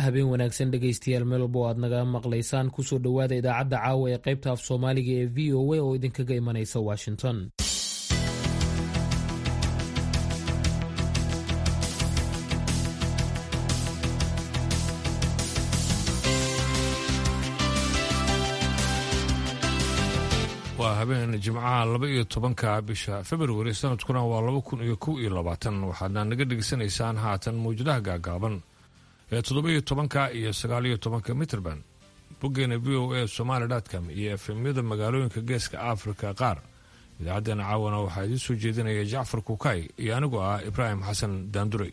habeen wanaagsan dhegaystayaal meelbo aad naga maqlaysaan kusoo dhowaada idaacadda caawa ee qaybta af soomaaliga ee v o a oo idinkaga imanaysa washington waa habeen jimcaha laba iyo tobanka bisha februari sanadkuna waa laba kun iyo kow iyo labaatan waxaadna naga dhegaysanaysaan haatan mawjadaha gaagaaban ee toddoba iyo tobanka iyo sagaal iyo tobanka mitrband boggeena v o a somaali dtcom iyo efemyada magaalooyinka geeska afrika qaar idaacaddeenna caawana waxaa idiin soo jeedinaya jacfar kukay iyo anigoo ah ibraahim xasan daanduray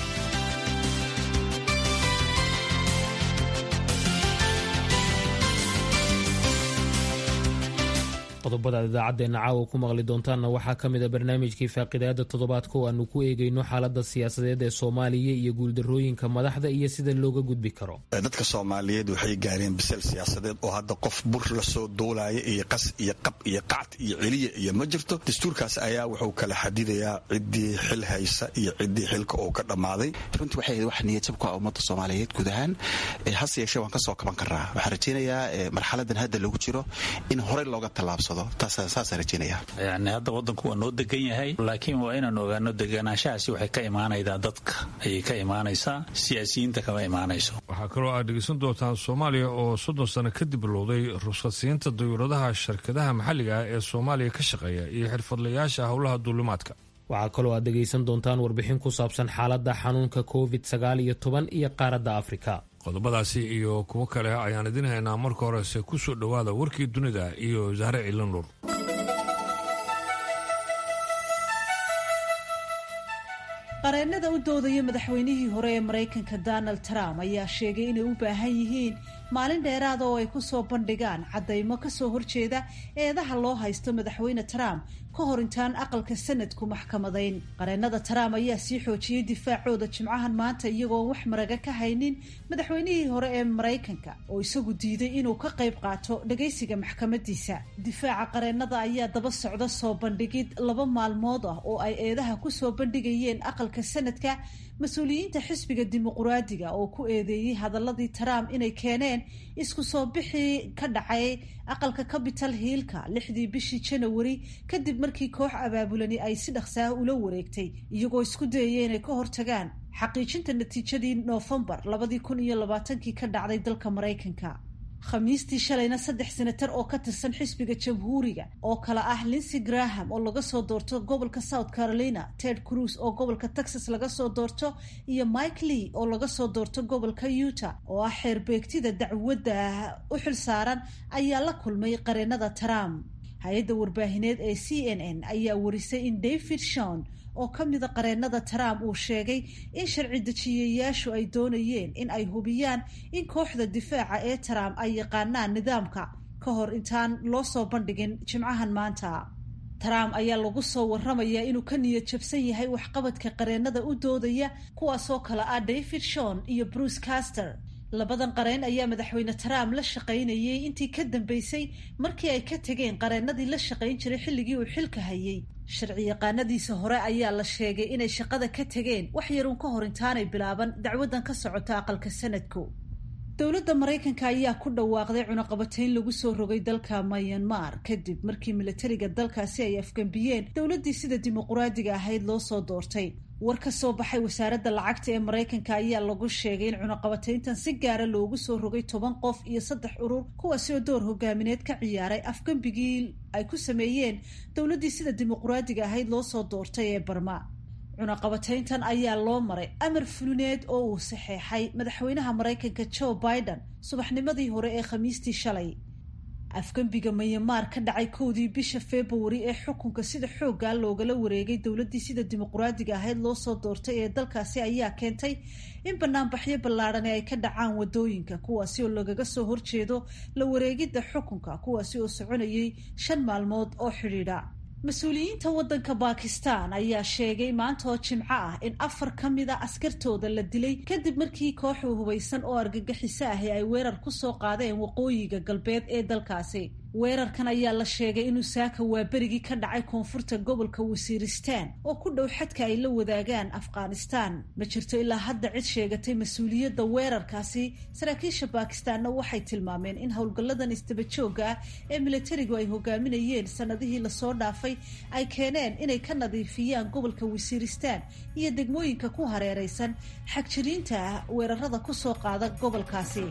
qodobada aad idaacaddeena caawa ku maqli doontaanna waxaa ka mid a barnaamijkii faaqidaada toddobaadka oo aanu ku eegayno xaaladda siyaasadeed ee soomaaliya iyo guuldarrooyinka madaxda iyo sida looga gudbi karo dadka soomaaliyeed waxay gaareen bisel siyaasadeed oo hadda qof bur lasoo duulaya iyo qas iyo qab iyo qacd iyo celiya iyo ma jirto dastuurkaas ayaa wuxuu kala xadidayaa ciddii xil haysa iyo ciddii xilka uu ka dhammaaday runtii waxay ahayd wax niyadjab ku ah ummadda soomaaliyeed guud ahaan hase yeeshee waan ka soo kaban karaa waxaan rajaynayaa marxaladan hadda lagu jiro in horey looga tallaabsado yani hadda wadanku waa noo degan yahay laakiin waa inaan ogaano deganaanshahaasi waxay ka imaanaydaa dadka ayay ka imaanaysaa siyaasiyiinta kama imaanayso waxaa kaloo aad dhegeysan doontaan soomaaliya oo soddon sano kadib bilowday ruskadsiinta dayuuradaha shirkadaha maxalliga ah ee soomaaliya ka shaqeeya iyo xirfadlayaasha howlaha duulimaadka waxaa kaloo aad dhegaysan doontaan warbixin ku saabsan xaaladda xanuunka covid sagaal iyo toban iyo qaaradda afrika qodobadaasi iyo kuwo kale ayaan idin haynaa marka horese ku soo dhowaada warkii dunida iyo zahre ciilanuur qareennada u doodaya madaxweynihii hore ee maraykanka donald trump ayaa sheegay inay u baahan yihiin maalin dheeraada oo ay ku soo bandhigaan caddaymo kasoo horjeeda eedaha loo haysto madaxweyne trump ka hor intaan aqalka sanadku maxkamadayn qareennada trump ayaa sii xoojiyey difaacooda jimcahan maanta iyagoon wax maraga ka haynin madaxweynihii hore ee maraykanka oo isagu diiday inuu ka qayb qaato dhagaysiga maxkamadiisa difaaca qareennada ayaa daba socda soo bandhigid laba maalmood ah oo ay eedaha kusoo bandhigayeen aqalka sanadka mas-uuliyiinta xisbiga dimuquraadiga oo ku eedeeyey hadaladii trump inay keeneen isku soo bixii ka dhacay aqalka capital hiilka lixdii bishii janawari kadib markii koox abaabulani ay si dhaqsaah ula wareegtay iyagoo isku dayaya inay ka hortagaan xaqiijinta natiijadii noofembar labadii kun iyo labaatankii ka dhacday dalka maraykanka khamiistii shalayna saddex senatar oo ka tirsan xisbiga jamhuuriga oo kale ah linsey graham oo laga soo doorto gobolka south carolina ted cruz oo gobolka texas laga soo doorto iyo mike lee oo laga soo doorto gobolka utah oo ah xeerbeegtida dacwadda u xil saaran ayaa la kulmay qareennada trump hay-adda warbaahineed ee c n n ayaa warisay in david shon oo ka mida qareennada trump uu sheegay in sharci dejiyayaashu ay doonayeen in ay hubiyaan in kooxda difaaca ee trump ay yaqaanaan nidaamka ka hor intaan loo soo bandhigin jimcahan maanta trump ayaa lagu soo waramayaa inuu ka niyad jabsan yahay waxqabadka qareennada u doodaya kuwaasoo kale ah david shon iyo bruce caster labadan qareen ayaa madaxweyne trump la shaqaynayay intii ka dambeysay markii ay ka tegeen qareennadii la shaqayn jiray xilligii uu xilka hayay sharci yaqaanadiisa hore ayaa la sheegay inay shaqada ka tegeen wax yaruun ka hor intaanay bilaaban dacwaddan ka socota aqalka sanadku dowladda maraykanka ayaa ku dhawaaqday cunaqabatayn lagu soo rogay dalka myanmar kadib markii milatariga dalkaasi ay afgambiyeen dowladdii sida dimuquraadiga ahayd loo soo doortay war ka soo baxay wasaaradda lacagta ee maraykanka ayaa lagu sheegay in cunaqabatayntan si gaara loogu soo rogay toban qof iyo saddex urur kuwaasi oo door hogaamineed ka ciyaaray afgambigii ay ku sameeyeen dowladdii sida dimuquraadiga ahayd loo soo doortay ee barma cunaqabatayntan ayaa loo maray amar fulineed oo uu saxeexay madaxweynaha maraykanka joe biden subaxnimadii hore ee khamiistii shalay afgembiga myanmar ka dhacay kowdii bisha februari ee xukunka sida xooggaa loogala wareegay dowladdii sida dimuquraadiga ahayd loo soo doortay ee dalkaasi ayaa keentay in banaanbaxyo ballaadhani ay ka dhacaan wadooyinka kuwaasi oo lagaga soo horjeedo la wareegidda xukunka kuwaasi oo soconayay shan maalmood oo xidhiidha mas-uuliyiinta waddanka bakistan ayaa sheegay maanta oo jimco ah in afar ka mid a askartooda la dilay kadib markii kooxu hubaysan oo argagixiso ahi ay weerar ku soo qaadeen waqooyiga galbeed ee dalkaasi weerarkan ayaa la sheegay inuu saaka waaberigii ka dhacay koonfurta gobolka wasiiristaan oo ku dhow xadka ay la wadaagaan afghanistaan ma jirto ilaa hadda cid sheegatay mas-uuliyadda weerarkaasi saraakiisha baakistaanna waxay tilmaameen in howlgalladan isdabajooga ah ee militarigu ay hogaaminayeen sanadihii lasoo dhaafay ay keeneen inay ka nadiifiyaan gobolka wasiiristaan iyo degmooyinka ku hareereysan xagjiriinta ah weerarada kusoo qaada gobolkaasi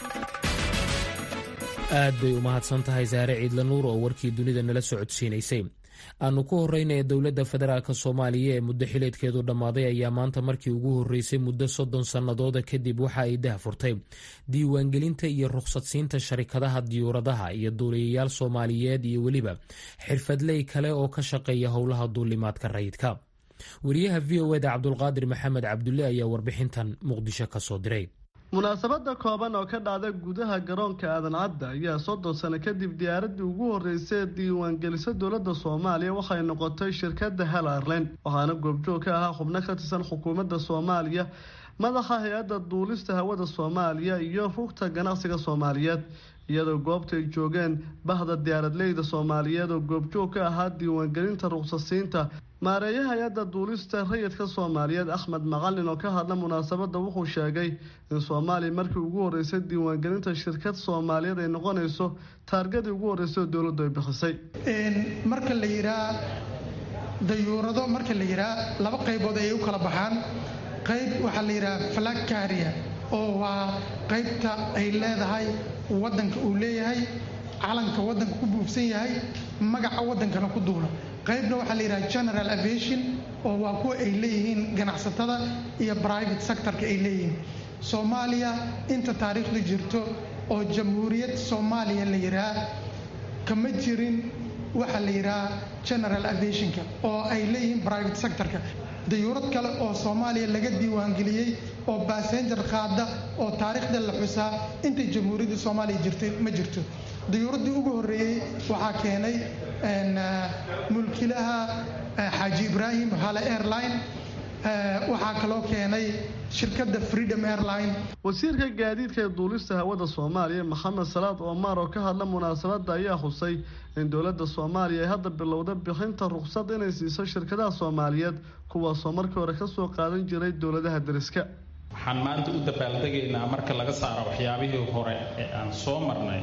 aad bay u mahadsan tahay saare ciidla nuur oo warkii dunida nala socodsiinaysay aanu ku horreynaya dowladda federaalk soomaaliya ee muddo xileedkeedu dhammaaday ayaa maanta markii ugu horreysay muddo soddon sannadooda kadib waxa ay dahfurtay diiwaangelinta iyo rukhsadsiinta sharikadaha diyuuradaha iyo duuliyayaal soomaaliyeed iyo weliba xirfadley kale oo ka shaqeeya howlaha duulimaadka rayidka wariyaha v o eda cabdulqaadir maxamed cabdulle ayaa warbixintan muqdisho ka soo diray munaasabada kooban oo ka dhacda gudaha garoonka aadan cadda ayaa soddon sano kadib diyaaradii ugu horreysay ee diiwaangelisa dowladda soomaaliya waxay noqotay shirkadda hel airline waxaana goobjoog ka ahaa xubno ka tirsan xukuumadda soomaaliya madaxa hay-adda duulista hawada soomaaliya iyo rugta ganacsiga soomaaliyeed iyadoo goobta ay joogeen bahda diyaaradleyda soomaaliyeed oo goobjoog ka ahaa diiwaangelinta ruqsasiinta maareeyaha hay-adda duulista rayidka soomaaliyeed axmed macalin oo ka hadla munaasabadda wuxuu sheegay in soomaaliya markii ugu horreysay diiwaangelinta shirkad soomaaliyeed ay noqonayso taargadii ugu horreysay oo dowladdu ay bixisay marka la yihaa dayuurado marka la yihaa laba qaybood ayay u kala baxaan qayb waxaa la yidhaha flag carrier oo waa qaybta ay leedahay waddanka uu leeyahay calanka waddanka ku buufsan yahay magaca waddankana ku duula qaybna waxaa la yidhaha general aviation oo waa kuwa ay leeyihiin ganacsatada iyo private sectorka ay leeyihiin soomaaliya inta taariikhdu jirto oo jamhuuriyad soomaaliya la yidhaha kama jirin waxaa la yidhaha general aviationka oo ay leeyihiin private sectorka dayuurad kale oo soomaaliya laga diiwaangeliyey oo basenjar qaada oo taariikhda la xusaa intay jamhuuriyadda soomaaliya jirtay ma jirto dayuuraddii ugu horreeyey waxaa keenay mulkilaha xaaji ibraahim hale airline waxaa kaloo keenay shirkadda freedom airline wasiirka gaadiidka ee duulista hawada soomaaliya maxamed salaad omar oo ka hadla munaasabadda ayaa xusay in dowladda soomaaliya ay hadda bilowda bixinta ruqsad inay siiso shirkadaha soomaaliyeed kuwaasoo markii hore kasoo qaadan jiray dowladaha deriska waxaan maanta u dabaaldegaynaa marka laga saaro waxyaabihii hore ee aan soo marnay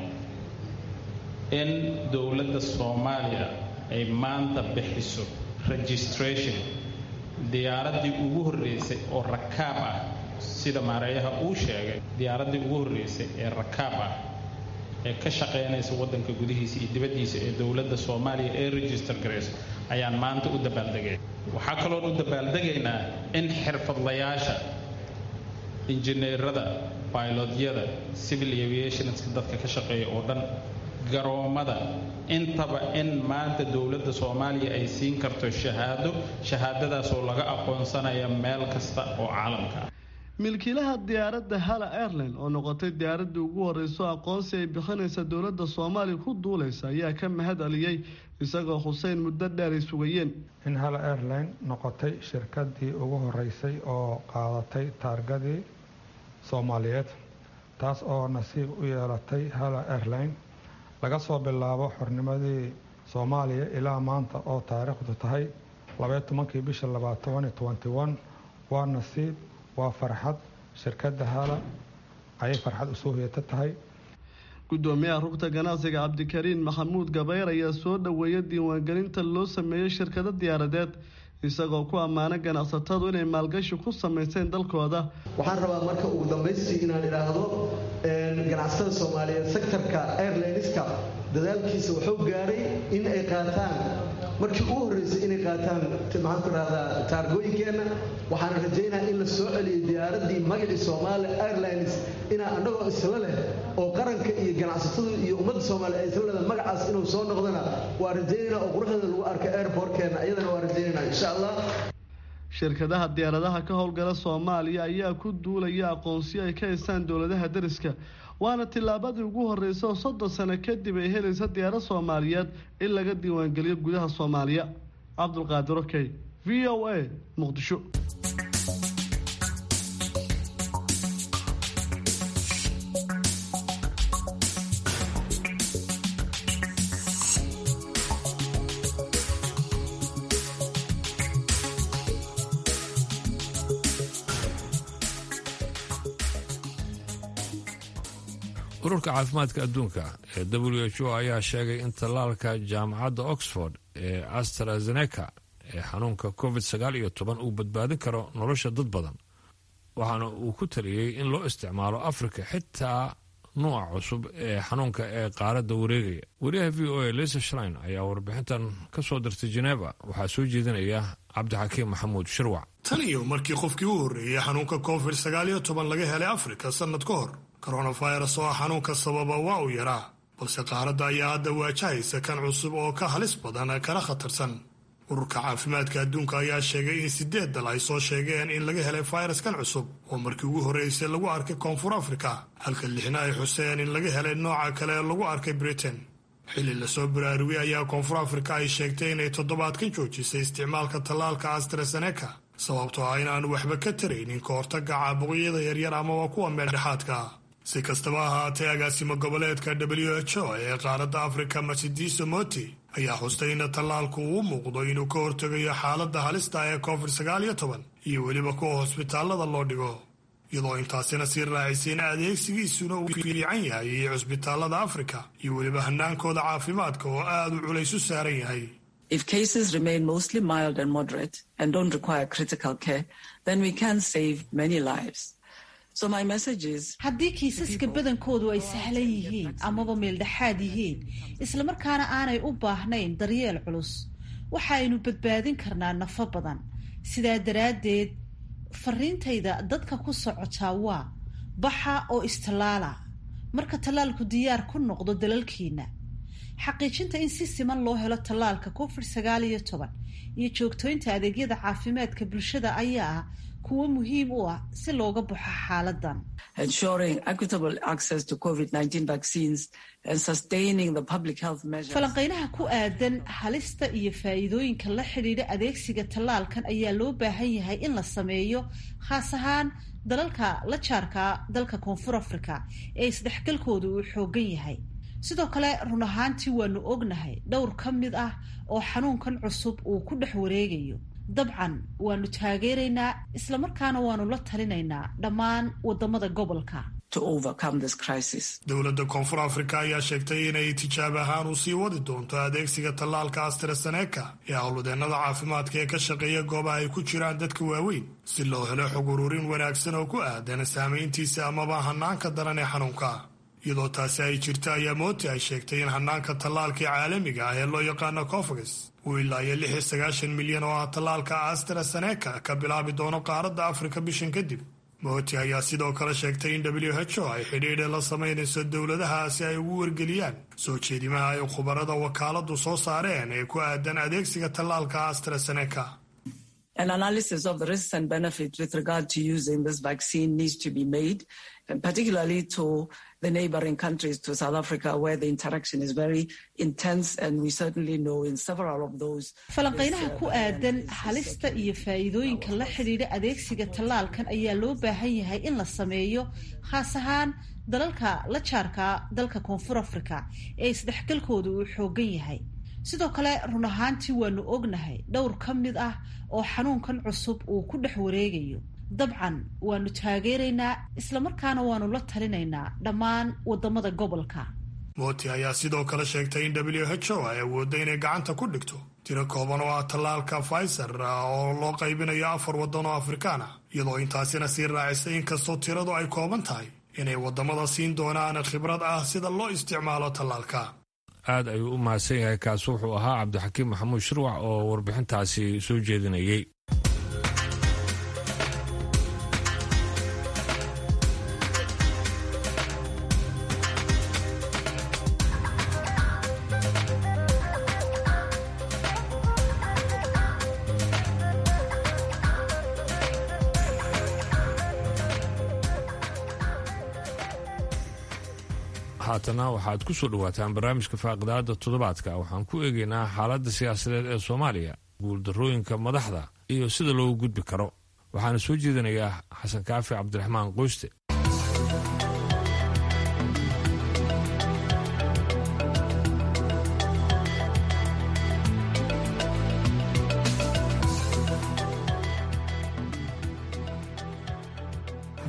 in dowladda soomaaliya ay maanta bixiso registration diyaaraddii ugu horreysay oo rakaab ah sida maareeyaha uu sheegay diyaaraddii ugu horreysay ee rakaab ah ee ka shaqaynaysa waddanka gudihiisa iyo dibaddiisa ee dowladda soomaaliya ee register garayso ayaan maanta u dabaaldegay waxaa kaloon u dabaaldegaynaa in xirfadlayaasha injineerada bailodyada civil aviationska dadka ka shaqeeya oo dhan garoommada intaba in maanta dowladda soomaaliya ay siin karto shahaado shahaadadaasoo laga aqoonsanaya meel kasta oo caalamka ah milkiilaha diyaaradda hala airline oo noqotay diyaaraddii ugu horreyso aqoonsi ay bixinaysa dowladda soomaaliya ku duulaysa ayaa ka mahad celiyey isagoo xuseyn muddo dheer ay sugayeen in hala airline noqotay shirkadii ugu horeysay oo qaadatay taargadii soomaaliyeed taas oo nasiib u yeelatay hala airline laga soo bilaabo xornimadii soomaaliya ilaa maanta oo taariikhdu tahay labaiyo tobankii bisha labaatobani twenty one waa nasiib waa farxad shirkadda hala ayay farxad usoo heeta tahay gudoomiyaha rugta ganacsiga cabdikariin maxamuud gabayr ayaa soo dhoweeya diiwaangelinta loo sameeyey shirkado diyaaradeed isagoo ku ammaanay ganacsatadu inay maalgashi ku samayseen dalkooda waxaan rabaa marka ugu dambaystii inaan idhaahdo ganacsatada soomaaliyeed sektorka airlineska dadaalkiisa wuxuu gaadhay in ay qaataan markii ugu horreysay inay qaataan maxaan ku dhahdaa taargooyinkeenna waxaan rajaynaa in la soo celiyay diyaaraddii magacii soomaali airlines inaa annagoo isla leh oo qaranka iyo ganacsatadu iyo ummadda soomaaliya ay isla leedahay magacaas inuu soo noqdana waa rajaynayna oo quruxdeeda lagu arka airportkeenna iyadana waa rajaynayna insha allah shirkadaha diyaaradaha ka howlgala soomaaliya ayaa ku duulaya aqoonsiyo ay ka haystaan dowladaha deriska waana tillaabadii ugu horreysay oo soddon sano kadib ay helaysa diyaarad soomaaliyeed in laga diiwaangeliyo gudaha soomaaliya cabdulqaadir okey v o a muqdisho ururka caafimaadka adduunka ee w h o ayaa sheegay in tallaalka jaamacadda oxford ee astrazeneca ee xanuunka covid sagaal iyo toban uu badbaadin karo nolosha dad badan waxaana uu ku taliyey in loo isticmaalo afrika xitaa nuuca cusub ee xanuunka ee qaaradda wareegaya wariyaha v o a lisa shlein ayaa warbixintan ka soo dirtay jeneva waxaa soo jeedinaya cabdixakiim maxamuud shirwac tan iyo markii qofkii u horreeyey xanuunka covid sagaal iyo toban laga helay afrika sannad ka hor koronafirus oo ah xanuunka sababa waa uu yaraa balse qaaradda ayaa hadda waajahaysa kan cusub oo ka halis badan kana khatarsan ururka caafimaadka adduunka ayaa sheegay in sideed dal ay soo sheegeen in laga helay fayraskan cusub oo markii ugu horreysay lagu arkay koonfur afrika halka lixna ay xuseen in laga helay nooca kale ee lagu arkay britain xilli lasoo baraarugay ayaa koonfur afrika ay sheegtay inay toddobaadkan joojisay isticmaalka tallaalka astrazeneca sababtoo ah in aanu waxba ka taraynin ka hortagga caabuqyada yaryar amaba kuwa meeldhexaadka si kastaba ahaatee agaasimo goboleedka w h o ee qaaradda afrika masidiso moti ayaa xustay in tallaalku uu muuqdo inuu ka hortegayo xaaladda halista ee covid sagaal iyo toban iyo weliba kuwa hosbitaallada loo dhigo iyadoo intaasina sii raacisay in adeegsigiisuna uu fiican yahay iyo cusbitaallada afrika iyo weliba hanaankooda caafimaadka oo aad u culays u saaran yahay If cases remain mostly mild and moderate and don't require critical care, then we can save many lives. haddii kiisaska badankoodu ay sahlan yihiin amaba meeldhexaad yihiin islamarkaana aanay u baahnayn daryeel culus waxaaynu badbaadin karnaa nafo badan sidaa daraaddeed fariintayda dadka ku socotaa waa baxa oo istallaala marka tallaalku diyaar ku noqdo dalalkiina xaqiijinta in si siman loo helo tallaalka covid sagaal iyo toban iyo joogtooynta adeegyada caafimaadka bulshada ayaa ah kuwo muhiim u ah si looga baxo xaaladan falanqeynaha ku aadan halista iyo faa'iidooyinka la xidhiidha adeegsiga tallaalkan ayaa loo baahan yahay in la sameeyo khaas ahaan dalalka la jaarka dalka koonfur africa ee isdhexgalkooda uu xoogan yahay sidoo kale run ahaantii waanu ognahay dhowr ka mid ah oo xanuunkan cusub uu ku dhex wareegayo dabcan waanu taageeraynaa islamarkaana waanu la talinaynaa dhammaan wadamada gobolka dowladda koonfur afrika ayaa sheegtay inay tijaab ahaan u sii wadi doonto adeegsiga tallaalka astrazeneca ee howlwadeennada caafimaadka ee ka shaqeeya goobaha ay ku jiraan dadka waaweyn si loo helo xog ururin wanaagsan oo ku aadan saamayntiisa amaba hanaanka daran ee xanuunka iyadoo taasi ay jirta ayaa mooti ay sheegtay in hanaanka tallaalkii caalamiga ah ee loo yaqaano cofagas uu ilaa iyo lix iyo sagaashan milyan oo ah tallaalka astrazeneca ka bilaabi doono qaaradda afrika bishan kadib mooti ayaa sidoo kale sheegtay in w h o ay xidhiidha la samaynayso dowladaha si ay ugu wargeliyaan soo jeedimaha ay khubarada wakaaladu soo saareen ee ku aadan adeegsiga tallaalka astrazeneca An analysis of the risks and benefits with regard to using this vaccine needs to be made, and particularly to the neighboring countries to South Africa, where the interaction is very intense, and we certainly know in several of those. falanqeynaha ku aadan halista iyo faa'iidooyinka la xidhiidha adeegsiga tallaalkan ayaa loo baahan yahay in la sameeyo khaas ahaan dalalka la jaarka dalka koonfur africa ee isdhexgalkooda uu xoogan yahay sidoo kale run ahaantii waanu ognahay dhowr ka mid ah oo xanuunkan cusub uu ku dhex wareegayo dabcan waanu taageeraynaa islamarkaana waanu la talinaynaa dhammaan wadamada gobolka mooti ayaa sidoo kale sheegtay in w h o ay awoodda inay gacanta ku dhigto tiro kooban oo ah tallaalka pfizer oo loo qaybinayo afar waddan oo afrikaan ah iyadoo intaasina sii raacisay inkastoo tiradu ay kooban tahay inay waddamada siin doonaan khibrad ah sida loo isticmaalo tallaalka aad ayuu u mahadsan yahay kaasi wuxuu ahaa cabdixakiim maxamuud shirwac oo warbixintaasi soo jeedinayay haatana waxaad ku soo dhowaataan barnaamijka faaqidaada toddobaadka waxaan ku eegaynaa xaaladda siyaasadeed ee soomaaliya guuldarrooyinka madaxda iyo sida loogu gudbi karo waxaana soo jeedinayaa xasan kaafi cabdiraxmaan qoyste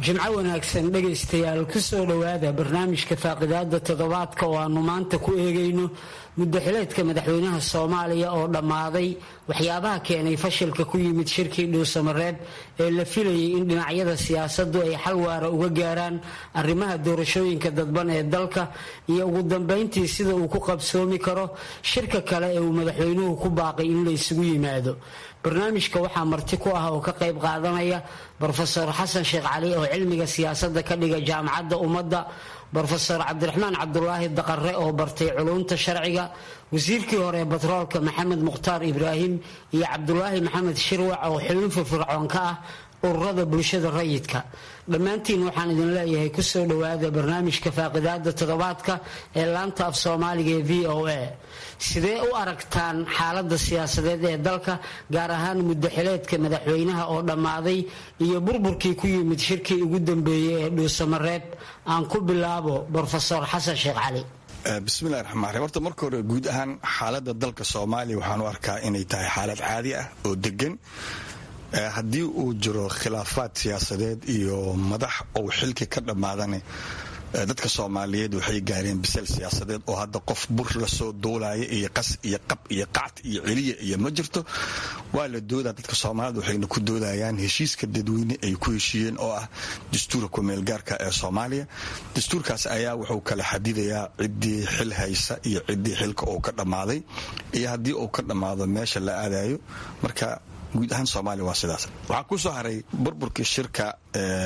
jimco wanaagsan dhegaystayaal ku soo dhowaada barnaamijka faaqidaada toddobaadka oo aanu maanta ku eegayno muddaxileedka madaxweynaha soomaaliya oo dhammaaday waxyaabaha keenay fashilka ku yimid shirkii dhuusamareeb ee la filayay in dhinacyada siyaasaddu ay xal waara uga gaaraan arrimaha doorashooyinka dadban ee dalka iyo ugu dambayntii sida uu ku qabsoomi karo shirka kale ee uu madaxweynuhu ku baaqay in la isugu yimaado barnaamijka waxaa marti ku ah oo ka qayb qaadanaya brofesor xasan sheekh cali oo cilmiga siyaasadda ka dhiga jaamacadda ummadda brofesor cabdiraxmaan cabdulaahi daqare oo bartay culumta sharciga wasiirkii hore ee batroolka maxamed mukhtaar ibraahim iyo cabdulaahi maxamed shirwac oo xubin firfircoon ka ah ururada bulshada rayidka dhammaantiin waxaan idin leeyahay kusoo dhowaada barnaamijka faaqidaada toddobaadka ee laanta af soomaaliga ee v o a sidee u aragtaan xaalada siyaasadeed ee dalka gaar ahaan muddaxileedka madaxweynaha oo dhammaaday iyo burburkii ku yimid shirkii ugu dambeeyey ee dhuusamareeb aan ku bilaabo brofesor xasan sheekh cali bismillahi raxmaan raxiim horta marka hore guud ahaan xaaladda dalka soomaaliya waxaan u arkaa inay tahay xaalad caadi ah oo degan haddii uu jiro khilaafaad siyaasadeed iyo madax ou xilki ka dhammaadane dadka soomaaliyeed waxay gaareen bisel siyaasadeed oo hadda qof bur lasoo duulaya iyo qas iyo qab iyo qacd iyo celiya iyo ma jirto waa la doodaa dadka soomaaliyed waxayna ku doodayaan heshiiska dadweyne ay ku heshiiyeen oo ah dastuurka kumeelgaarka ee soomaaliya dastuurkaas ayaa wuxuu kala xadidayaa ciddii xil haysa iyo ciddii xilka uu ka dhammaaday iyo haddii uu ka dhammaado meesha la aadayo marka guud ahaan soomaaliya waa sidaas waxaa ku soo haray burburkii shirka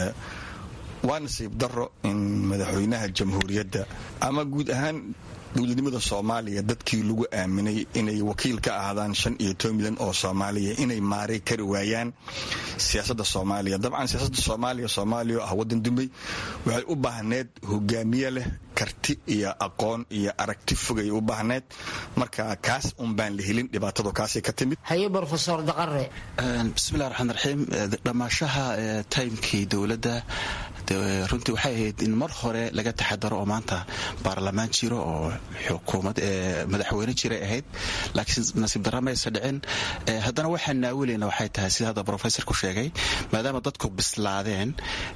waa nasiib daro in madaxweynaha jamhuuriyadda ama guud ahaan dowladnimada soomaaliya dadkii lagu aaminay inay wakiil ka ahaadaan shan iyo toban milyan oo soomaaliya inay maaray kari waayaan siyaasadda soomaaliya dabcan siyaasadda soomaaliya soomaaliya oo ah waddan dumay waxay u baahneed hogaamiye leh karti iyo aqoon iyo aragti fogay u baahneed marka kaas un baan la helin dhibaatadu kaasay ka timid haye brofesor daqare bismillahi raxmaan raxiim dhammaashaha taymkii dowladda runtii waxay ahayd in mar hore laga taxadaro oo maanta baarlamaan jiro oo xukuumad madaxweyne jiray ahayd laakiin nasiib darra maysa dhicin haddana waxaan naawileyna waxay tahay sida hadda brofesorku sheegay maadaama dadku bislaadeen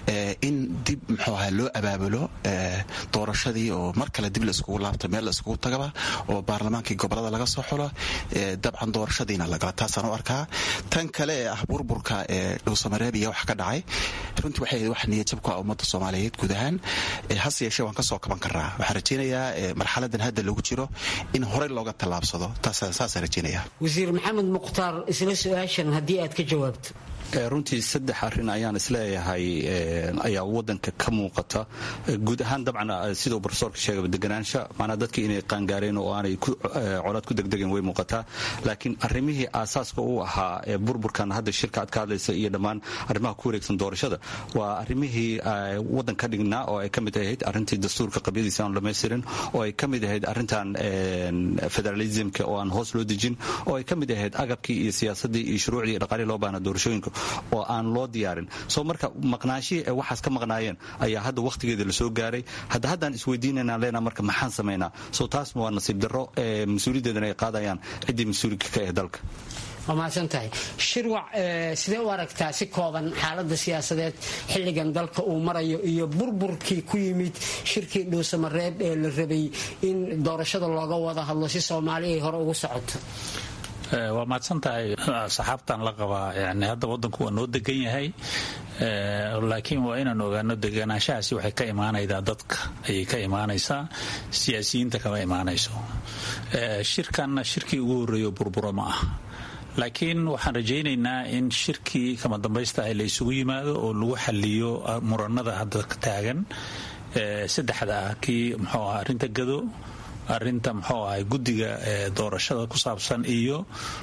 in dib muxuu ahaa loo abaabulo doorashadii oo mar kale dib la iskugu laabta meel la iskugu tagaba oo baarlamaankii gobolada laga soo xulo dabcan doorashadiina lagala taasaan u arkaa tan kale ee ah burburka ee dhuusamareebiya wax ka dhacay runtii waxay ahayd wax niyadjabku ah ummadda soomaaliyeed guud ahaan hase yeeshee waan ka soo kaban karnaa waxaan rajaynayaa marxaladan hadda lagu jiro in horey looga tallaabsado saasaan rajaynaya wasiir maxamed mukhtaar isla su-aashan haddii aad ka jawaabto runtii saddex arin ayaan isleeyahay ayaa wadanka ka muuqata guud ahaan dabcan siduu brofesorka sheegay deganaansha maanaa dadkii inay qaangaareen oo aanay colaad ku degdegeen way muuqataa laakiin arrimihii aasaaska u ahaa burburkan hadda shirka aad ka hadlaysa iyo dhammaan arrimaha ku wareegsan doorashada waa arrimihii wadan ka dhignaa oo ay ka mid ahayd arrintii dastuurka qabyadiisa aan dhamaystirin oo ay ka mid ahayd arrintan federalismka oo aan hoos loo dejin oo ay ka mid ahayd agabkii iyo siyaasadii iyo shuruucdii iyo dhaqaalihii loo baahna doorashooyinka oo aan loo diyaarin soo marka maqnaashihii ay waxaas ka maqnaayeen ayaa hadda wakhtigeeda lasoo gaaray hadda haddaan isweydiinayna leenaa marka maxaan samaynaa soo taasna waa nasiib darro mas-uuliyaddeedana ay qaadayaan ciddii mas-uulika ka ah dalka waa mahadsan tahay shirwac sidee u aragtaa si kooban xaalada siyaasadeed xilligan dalka uu marayo iyo burburkii ku yimid shirkii dhuusamareeb ee la rabay in doorashada looga wada hadlo si soomaali ay hore ugu socoto waa mahadsan tahay saxaabtan la qabaa yani hadda wadanku waa noo degan yahay laakiin waa inaan ogaano deganaanshahaasi waxay ka imaanaydaa dadka ayay ka imaanaysaa siyaasiyiinta kama imaanayso shirkanna shirkii ugu horreeyo burburo ma ah laakiin waxaan rajaynaynaa in shirkii kama dambaysta ah la isugu yimaado oo lagu xaliyo muranada hadda taagan saddexda ah kii muxuu aha arrinta gado arinta muxuu ahay guddiga doorashada ku saabsan iyo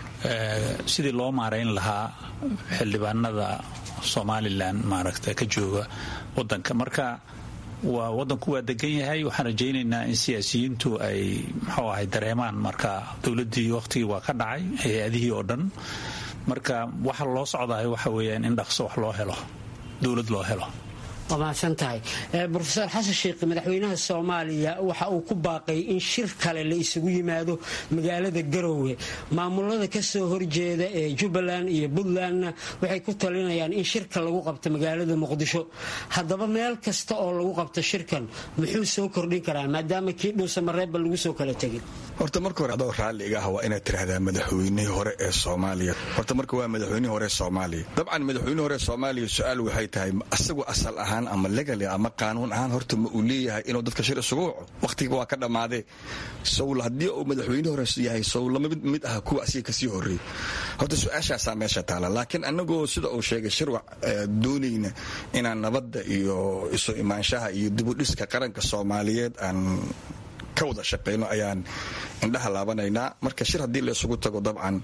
sidii loo maarayn lahaa xildhibaanada somalilan maaragta ka jooga wadanka marka waa wadanku waa degan yahay waxaan rajaynaynaa in siyaasiyiintu ay muxuu ahay dareemaan marka dowladdii waqtigii waa ka dhacay hay-adihii oo dhan marka waxa loo socdahay waxa weeyaan in dhaqso wax loo helo dowlad loo helo waa mahadsan tahay rofeor xasan sheekh madaxweynaha soomaaliya waxa uu ku baaqay in shir kale la isugu yimaado magaalada garowe maamulada kasoo horjeeda ee jubbaland iyo puntlandna waxay ku talinayaan in shirka lagu qabto magaalada muqdisho haddaba meel kasta oo lagu qabto shirkan muxuu soo kordhin karaa maadaama kii dhuusamareebba lagu soo kala tegin horta marka hore adoo raalliga ah waa inaad tiraahdaa madaxweynihii hore ee soomaaliya horta marka waa madaxweynihii hore ee soomaaliya dabcan madaxweynihii hore ee soomaaliya su-aal waxay tahay asagu asal ahaan ama legali ama qaanuun ahaan horta ma uu leeyahay inuu dadka shir isugu waco wakhtiga waa ka dhammaadee sowl haddii uu madaxweyne hore yahay sowl lama mid ah kuwa asiga kasii horreeyey horta su-aashaasaa meesha taala laakiin anagoo sida uu sheegay shirwac doonayna inaan nabadda iyo isu imaanshaha iyo dibudhiska qaranka soomaaliyeed aan ka wada shaqayno ayaan indhaha laabanaynaa marka shir haddii la isugu tago dabcan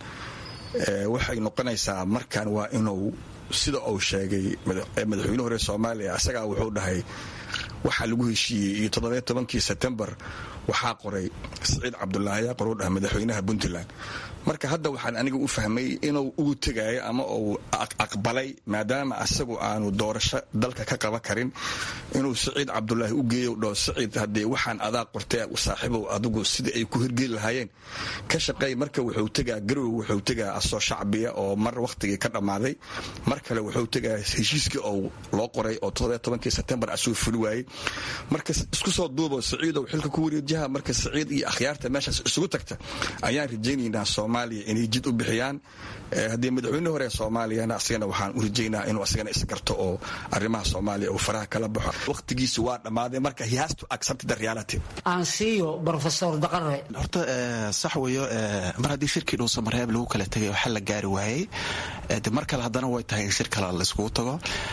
waxay noqonaysaa markan waa inuu sida uu sheegay madaxweyne hore soomaaliya asagaa wuxuu dhahay waxaa lagu heshiiyey iyo toddobiyo tobankii sebtembar waxaa qoray siciid cabdulaahi yaa qoruu dhaha madaxweynaha puntland marka hadda waxaan aniga u fahmay inuu ugu tegayo ama uu aqbalay maadaama asagu aanu doorasho dalka ka qaban karin inuu siciid cabdulaahi u geeyo dhaho siciid haddee waxaan adaa qortee saaxiibow adigu sidai ay ku hirgeli lahaayeen ka shaqeey marka wuxuu tegaa garowe wuxuu tegaa asoo shacbiya oo mar wakhtigii ka dhammaaday mar kale wuxuu tegaa heshiiskii ou loo qoray oo toddobiyo tobankii sebtembar asuu fuli waayey marka isku soo duubo siciidow xilka ku wareejiha marka siciid iyo akhyaarta meeshaas isugu tagta ayaan rajaynaynaa soomaaliya inay jid u bixiyaan haddii madaxweyne hore soomaaliyana asagana waxaan u rajaynaa inuu asagana isgarto oo arrimaha soomaaliya uu faraha kala baxo wakhtigiisi waa dhammaaday marka he has to accept the reality aansiiyo brofesor daqare horta sax weeyo mar haddii shirkii dhuusamareeb lagu kala tegay waxaa la gaari waayey de mar kale haddana way tahay in shir kale laiskugu tago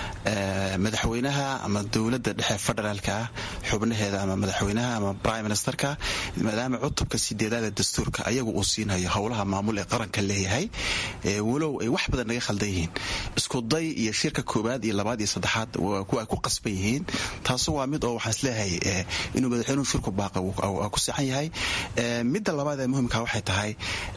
madaxweynaha ama dowladda dhexe federaalka ah xubnaheeda ama madaxweynaha ama prime ministerka maadaama cutubka sideedaada dastuurka ayagu uu siinayo howlaha maamul ee qaranka leeyahay walow ay wax badan naga khaldan yihiin iskuday iyo shirka koowaad iyo labaad iyo saddexaad kuwa ay ku qasban yihiin taasu waa mid oo waxaan isleeyahay inuu madaxweynuhu shirku baaqa ku saxan yahay midda labaad ee muhimka waxay tahay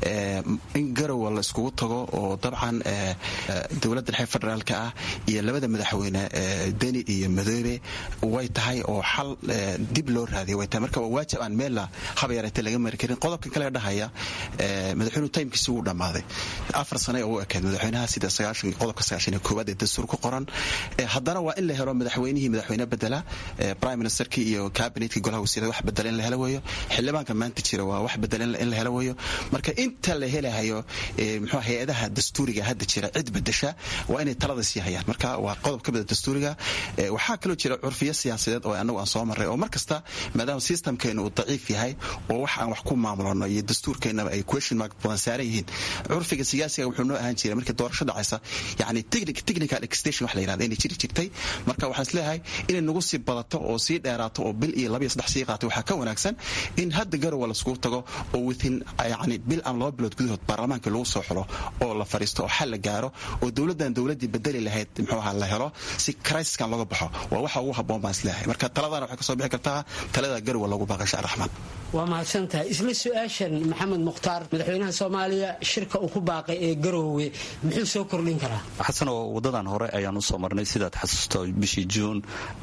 in garowa la iskugu tago oo dabcan dowladda dhexe federaalka ah iyo labada madaxweyne deni iyo madoobe way tahay oo xal dib loo raadiya way tahay marka waa waajib aan meella haba yareete laga mari karin qodobkan kale dhahaya madaxweynuhu taymkiisi wuu dhammaaday afar sane oo u ekeed madaxweynaha sida qodobka sagaashan iyo koowaad ee dastuur ku qoran haddana waa in la helo madaxweynihii madaxweyne bedela prime ministerkii iyo cabinetkii golaha wasiirada wax bedela in la helo weeyo xildhibaanka maanta jira waa wax bedela in la helo weeyo marka inta la helahayo muxuu hay-adaha dastuuriga hadda jira cid bedesha waa inay talada sii hayaan marka waa qodob ka mida dastuuriga waxaa kaloo jira curfiyo siyaasadeed oo anagu aan soo marray oo mar kasta maadaama systemkeenu uu daciif yahay oo wax aan wax ku maamulano iyo dastuurkeennaba ay question mark badan saaran yihiin curfiga siyaasiga wuxuu noo ahaan jiray markii doorasho dhacaysa yani technical extension wax la yirahda inay jiri jirtay marka waxaan isleeyahay inay nagu sii badato oo sii dheeraato oo bil iyo laba iyo saddex sii qaato waxaa ka wanaagsan in hadda garowa laiskugu tago oo within yani bil aan laba bilood gudahood baarlamaanka lagu soo xulo oo la fariisto oo xal la gaaro oo dowladdan dowladdii bedeli lahayd muxuu ahaa la helo si crisiskan looga baxo waa waxa ugu habboon baan isleeyahay marka taladana waxay kasoo bixi kartaa talada garowa loogu baaqay shacir raxmaan waa mahadsantahay isla su-aashan maxamed mukhtaar madaxweynaha soomaaliya shirka uu ku baaqay ee garoowe muxuu soo kordhin karaa xasanoo wadadan hore ayaan u soo marnay sidaad xasuusto bishii juun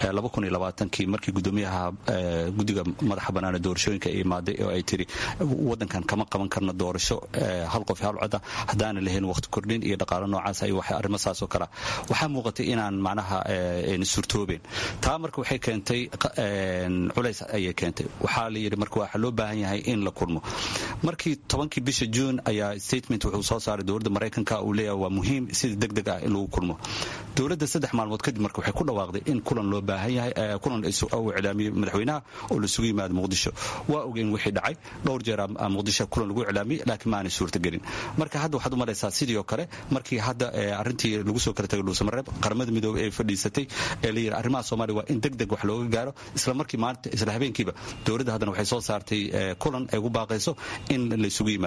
kii markii gudoomiyaha guddiga madaxa banaane doorashooyinka ay imaaday oo ay tiri wadankan kama qaban karno doorasho hal qof hal coda haddaana lahayn waqti kordhin iyo dhaqaalo noocaas iyo arrimo saasoo kale waxaa muuqatay inaan macnaha suurtoobeen taa marka waxay keentay culays ayay keentay waxaa la yidhi marka waxaa loo baahan yahay in la kulmo markii tobankii bisha juun ayaa statement wuxuu soo saaray dowladda maraykanka uu leeyahay waa muhiim sida deg deg ah in lagu kulmo dowladda saddex maalmood kadib marka waxay ku dhawaaqday in kulan loo baahan yahay kulan uu iclaamiyey madaxweynaha oo lasugu yimaado muqdisho waa ogeen wixii dhacay dhowr jeer muqdisho kulan lagu iclaamiyey laakiin maanay suurtagelin marka hadda waxaad u maraysaa sidii oo kale markii hadda arrintii lagu soo kala tagay dhuusamareeb qaramada midoobey ee fadhiisatay ee la yidhi arrimaha soomaaliya waa in deg deg wax looga gaaro isla markii maalinta isla habeenkiiba dowladda haddana waxay soo saartay kulan ay ugu baaqayso in laysugu yimaado horta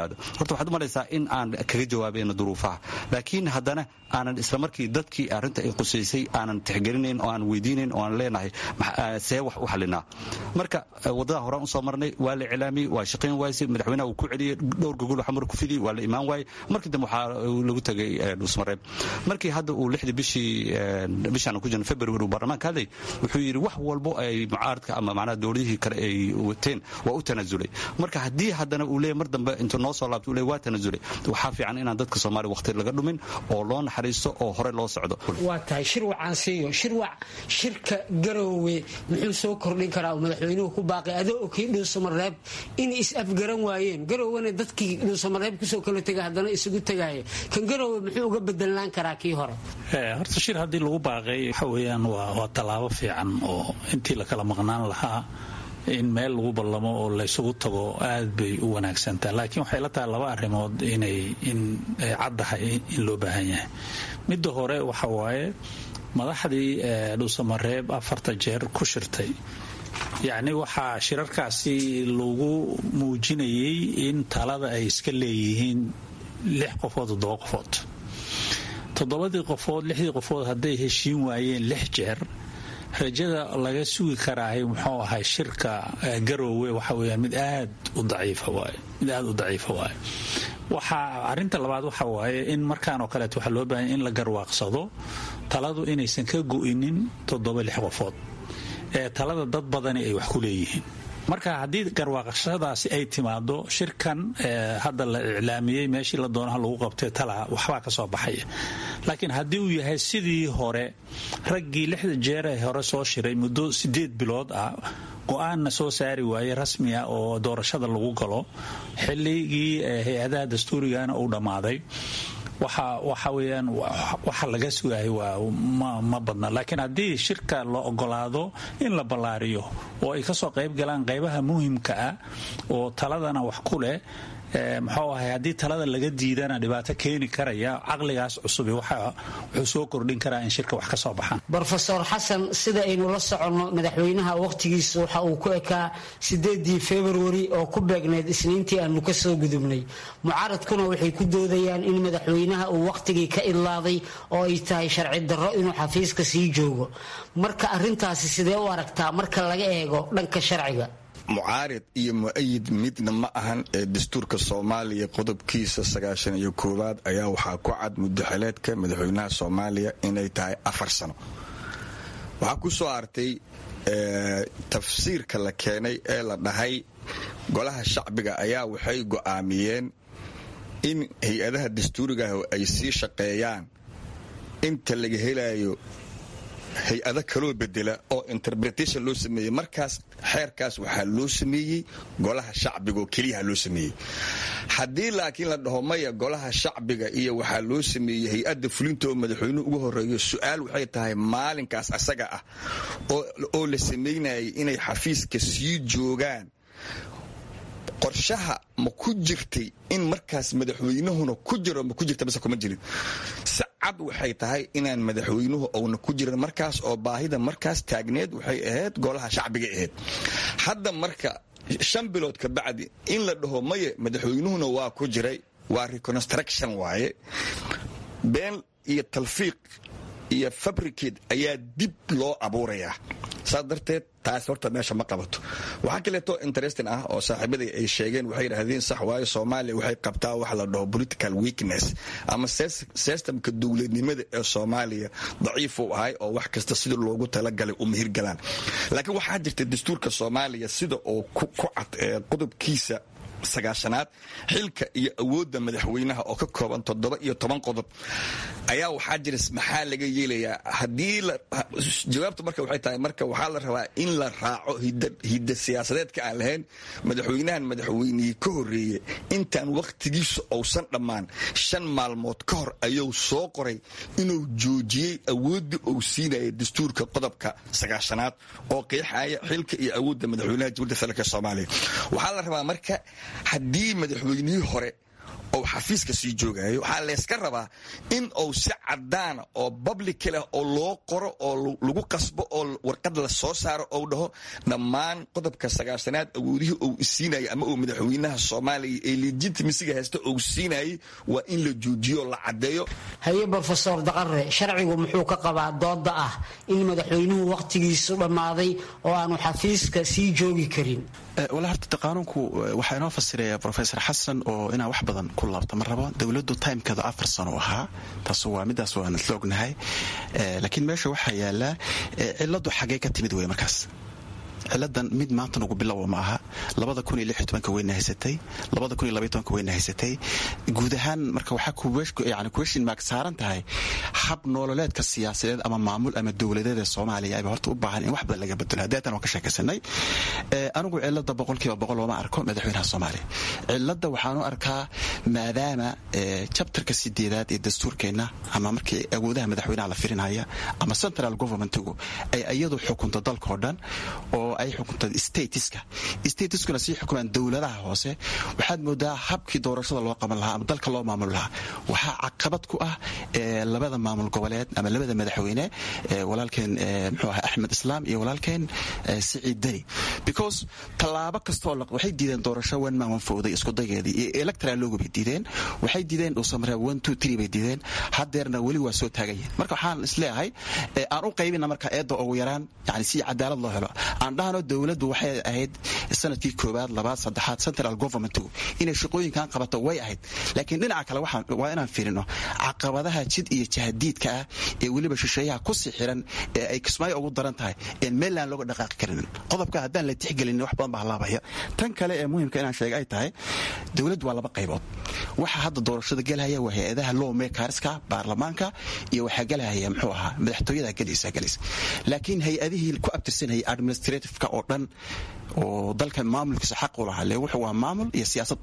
horta waxaad u malaysaa in aan kaga jawaabayno duruufaha laakiin haddana aanan isla markii dadkii arrinta ay qusaysay aanan tixgelinayn oo aan weydiinayn oo aan leenahay see wax u xalinaa marka waddadaa horaan usoo marnay waa la iclaamiyey waa shaqayn waayse madaxweynaha uu ku celiyey dhowr gogol xamar ku fidiyey waa la imaan waayey markii dambe waxaa lagu tegay dhuusmareeb markii hadda uu lixdii bishii bishaan ku jirno february uu baarlamaanka hadlay wuxuu yidhi wax walbo ay mucaaradka ama macnaha dowladihii kale ay wateen waa u tanaasulay marka haddii haddana uu leeyahy mar dambe intuu noo soo laabto uu leeyahy waa tanaasulay waxaa fiican inaan dadka soomaaliya waqti laga dhumin oo loo naxariisto oo hore loo socdo waa tahay shirwacaan siiyo shirwac shirka garoowe muxuu soo kordhin karaa uu madaxweynuhu ku baaqay adoo okii dhuusamareeb in is-afgaran waayeen garoowena dadkii dhuusamareeb kusoo kala tegay haddana isugu tegaya kan garoowe muxuu uga bedelaan karaa kii hore horta shir haddii lagu baaqay waxa weeyaan waa tallaabo fiican oo intii la kala maqnaan lahaa in meel lagu ballamo oo laysugu tago aad bay u wanaagsantaa laakiin waxay la tahay laba arrimood inay in ay caddahay in loo baahan yahay midda hore waxa waaye madaxdii dhuusamareeb afarta jeer ku shirtay yacni waxaa shirarkaasi lagu muujinayay in talada ay iska leeyihiin lix qofood toddoba qofood toddobadii qofood lixdii qofood hadday heshiin waayeen lix jeer rajada laga sugi karaahay muxuu ahay shirka garoowe waxa weyaan mid aad u daciifa waaye mid aad u daciifa waaye waxaa arrinta labaad waxa waaye in markaan oo kaleeto waxaa loo baahanya in la garwaaqsado taladu inaysan ka go'inin toddoba lix qofood ee talada dad badani ay wax ku leeyihiin marka haddii garwaaqashadaasi ay timaado shirkan hadda la iclaamiyey meeshii la doonaha lagu qabtay tala waxbaa ka soo baxaya laakiin haddii uu yahay sidii hore raggii lixda jeer ee hore soo shiray muddo sideed bilood ah go-aanna soo saari waaye rasmi ah oo doorashada lagu galo xilligii hay-adaha dastuurigana uu dhammaaday waxa weyaan waxa laga sugahay waa ma badna laakiin haddii shirka la ogolaado in la ballaariyo oo ay kasoo qayb galaan qaybaha muhimka ah oo taladana wax ku leh muxuu ahay haddii talada laga diidana dhibaato keeni karaya caqligaas cusubi wuxuu soo kordhin karaa in shirka wax ka soo baxaan rofeor xasan sida aynu la soconno madaxweynaha wakhtigiisa waxa uu ku ekaa sideedii februari oo ku beegneyd isniintii aanu ka soo gudubnay mucaaradkuna waxay ku doodayaan in madaxweynaha uu wakhtigii ka idlaaday oo ay tahay sharci darro inuu xafiiska sii joogo marka arintaasi sidee u aragtaa marka laga eego dhanka sharciga mucaarid iyo mu-ayid midna ma ahan ee dastuurka soomaaliya qodobkiisa sagaashan iyo koowaad ayaa waxaa ku cad mudaxileedka madaxweynaha soomaaliya inay tahay afar sano waxaa ku soo artay tafsiirka la keenay ee la dhahay golaha shacbiga ayaa waxay go'aamiyeen in hay-adaha dastuurigaah ay sii shaqeeyaan inta laga helayo hay-ado kaloo bedela oo interpretation loo sameeyey markaas xeerkaas waxaa loo sameeyey golaha shacbiga oo keliyaha loo sameeyey haddii laakiin la dhaho maya golaha shacbiga iyo waxaa loo sameeyey hay-adda fulinta oo madaxweynuhu ugu horeeyo su-aal waxay tahay maalinkaas asaga ah oo la sameynayay inay xafiiska sii joogaan qorshaha ma ku jirtay in markaas madaxweynahuna ku jiro ma ku jirta base kuma jirin si cad waxay tahay inaan madaxweynuhu uuna ku jirin markaas oo baahida markaas taagneed waxay ahayd golaha shacbiga ahayd hadda marka shan bilood ka bacdi in la dhaho maye madaxweynuhuna waa ku jiray waa reconstruction waaye been iyo talfiiq iyo fabricate ayaa dib loo abuurayaa saas darteed taas horta meesha ma qabato waxaa kaleeto interesting ah oo saaxiibaday ay sheegeen waxay yidhaahdeen sax waayo soomaaliya waxay qabtaa waxa la dhaho political weakness ama systemka dowladnimada ee soomaaliya daciif uu ahay oo wax kasta sida loogu talagalay u mihirgalaan laakiin waxaa jirta dastuurka soomaaliya sida oo ku cad ee qodobkiisa sagaashanaad xilka iyo awoodda madaxweynaha oo ka kooban toddoba iyo toban qodob ayaa waxaa jira maxaa laga yeelayaa haddii jawaabtu marka waxay tahay marka waxaa la rabaa in la raaco hidda siyaasadeedka aan lahayn madaxweynahan madaxweynihii ka horreeye intaan wakhtigiisu uusan dhammaan shan maalmood ka hor ayuu soo qoray inuu joojiyey awooddii uu siinaya dastuurka qodobka sagaashanaad oo qeexaya xilka iyo awoodda madaxweynaha jamhuuriyadda federaalk soomaaliya waxaa la rabaa marka haddii madaxweynihii hore ou xafiiska sii joogayo waxaa layska rabaa in uu si cadaana oo public leh oo loo qoro oo lagu qasbo oo warqad la soo saaro ou dhaho dhammaan qodobka sagaashanaad awoodihii uu isiinayay ama uu madaxweynaha soomaaliya ee legitimisiga haysta uu siinayay waa in la joojiyo la cadeeyo haye brofesor daqare sharcigu muxuu ka qabaa dooda ah in madaxweynuhu wakhtigiisu dhammaaday oo aanu xafiiska sii joogi karin wala horta qaanuunku waxaa inoo fasiraya rofesor xasan oo inaan wax badan ku laabto ma rabo dowladdu timkeedu afar sano ahaa taas waa midaas waan isla ognahay laakiin meesha waxaa yaallaa ciladu xaggee ka timid wey markaas ciladan mid maanta nugu bilowa ma aha weyna haysatay weyna haysatay guud ahaan marka waxaa question mark saaran tahay hab nololeedka siyaasadeed ama maamul ama dowladeed ee soomaaliya ayba horta u baahan in wax badan laga bedelo hadeetan waan ka sheekaysanay anigu cilada boqolkiiba boqol ooma arko madaxweynaha soomaaliya cilada waxaanu arkaa maadaama jabtarka sideedaad ee dastuurkeenna ama markii awoodaha madaxweynaha la firinaya ama central governmentigu ay iyadu xukunto dalkao dhan oo ay xukunta statiska statiskuna sii xukumaan dowladaha hoose waxaad moodaa habkii doorashada loo qaban lahaa ama dalka loo maamul lahaa waxaa caqabad ku ah labada maamul goboleed ama labada madaxweyne walaalkeen mxuu aha axmed islaam iyo walaalkeen siciid deni because tallaabo kastoo waxay diideen doorasho one man one fowday iskudageedii iyo electoral logo bay diideen waxay diideen dhuusamare one two three bay diideen hadeerna weli waa soo taagayihin marka waxaan isleeyahay aan u qaybina marka eedda ugu yaraan yani si cadaalad loo helo aan dhahno dowladdu waxay ahayd sanadkii koowaad labaad saddexaad central governmentgu inay shaqooyinkan qabato way ahayd laakiin dhinaca kale waa inaan fiirino caqabadaha jid iyo jahadiidka ah ee weliba shisheeyaha kusii xiran ee ay kismaayo ugu daran tahay een meellaan looga dhaqaaqi karin qodobka haddaan la tixgelin wax badan baa halaabaya tan kale ee muhimka inaan sheega ay tahay dowladdu waa laba qaybood waxa hadda doorashada gelhaya waa hay-adaha law makerska baarlamaanka iyo waxaa gelhaya muxuu ahaa madaxtooyada gelaysa gelaysa laakiin hay-adihii ku abtirsanayay administrativeka oo dhan oo dalka maamulkiisa xaq u lahaa le wuxuu waa maamul iyo siyaasad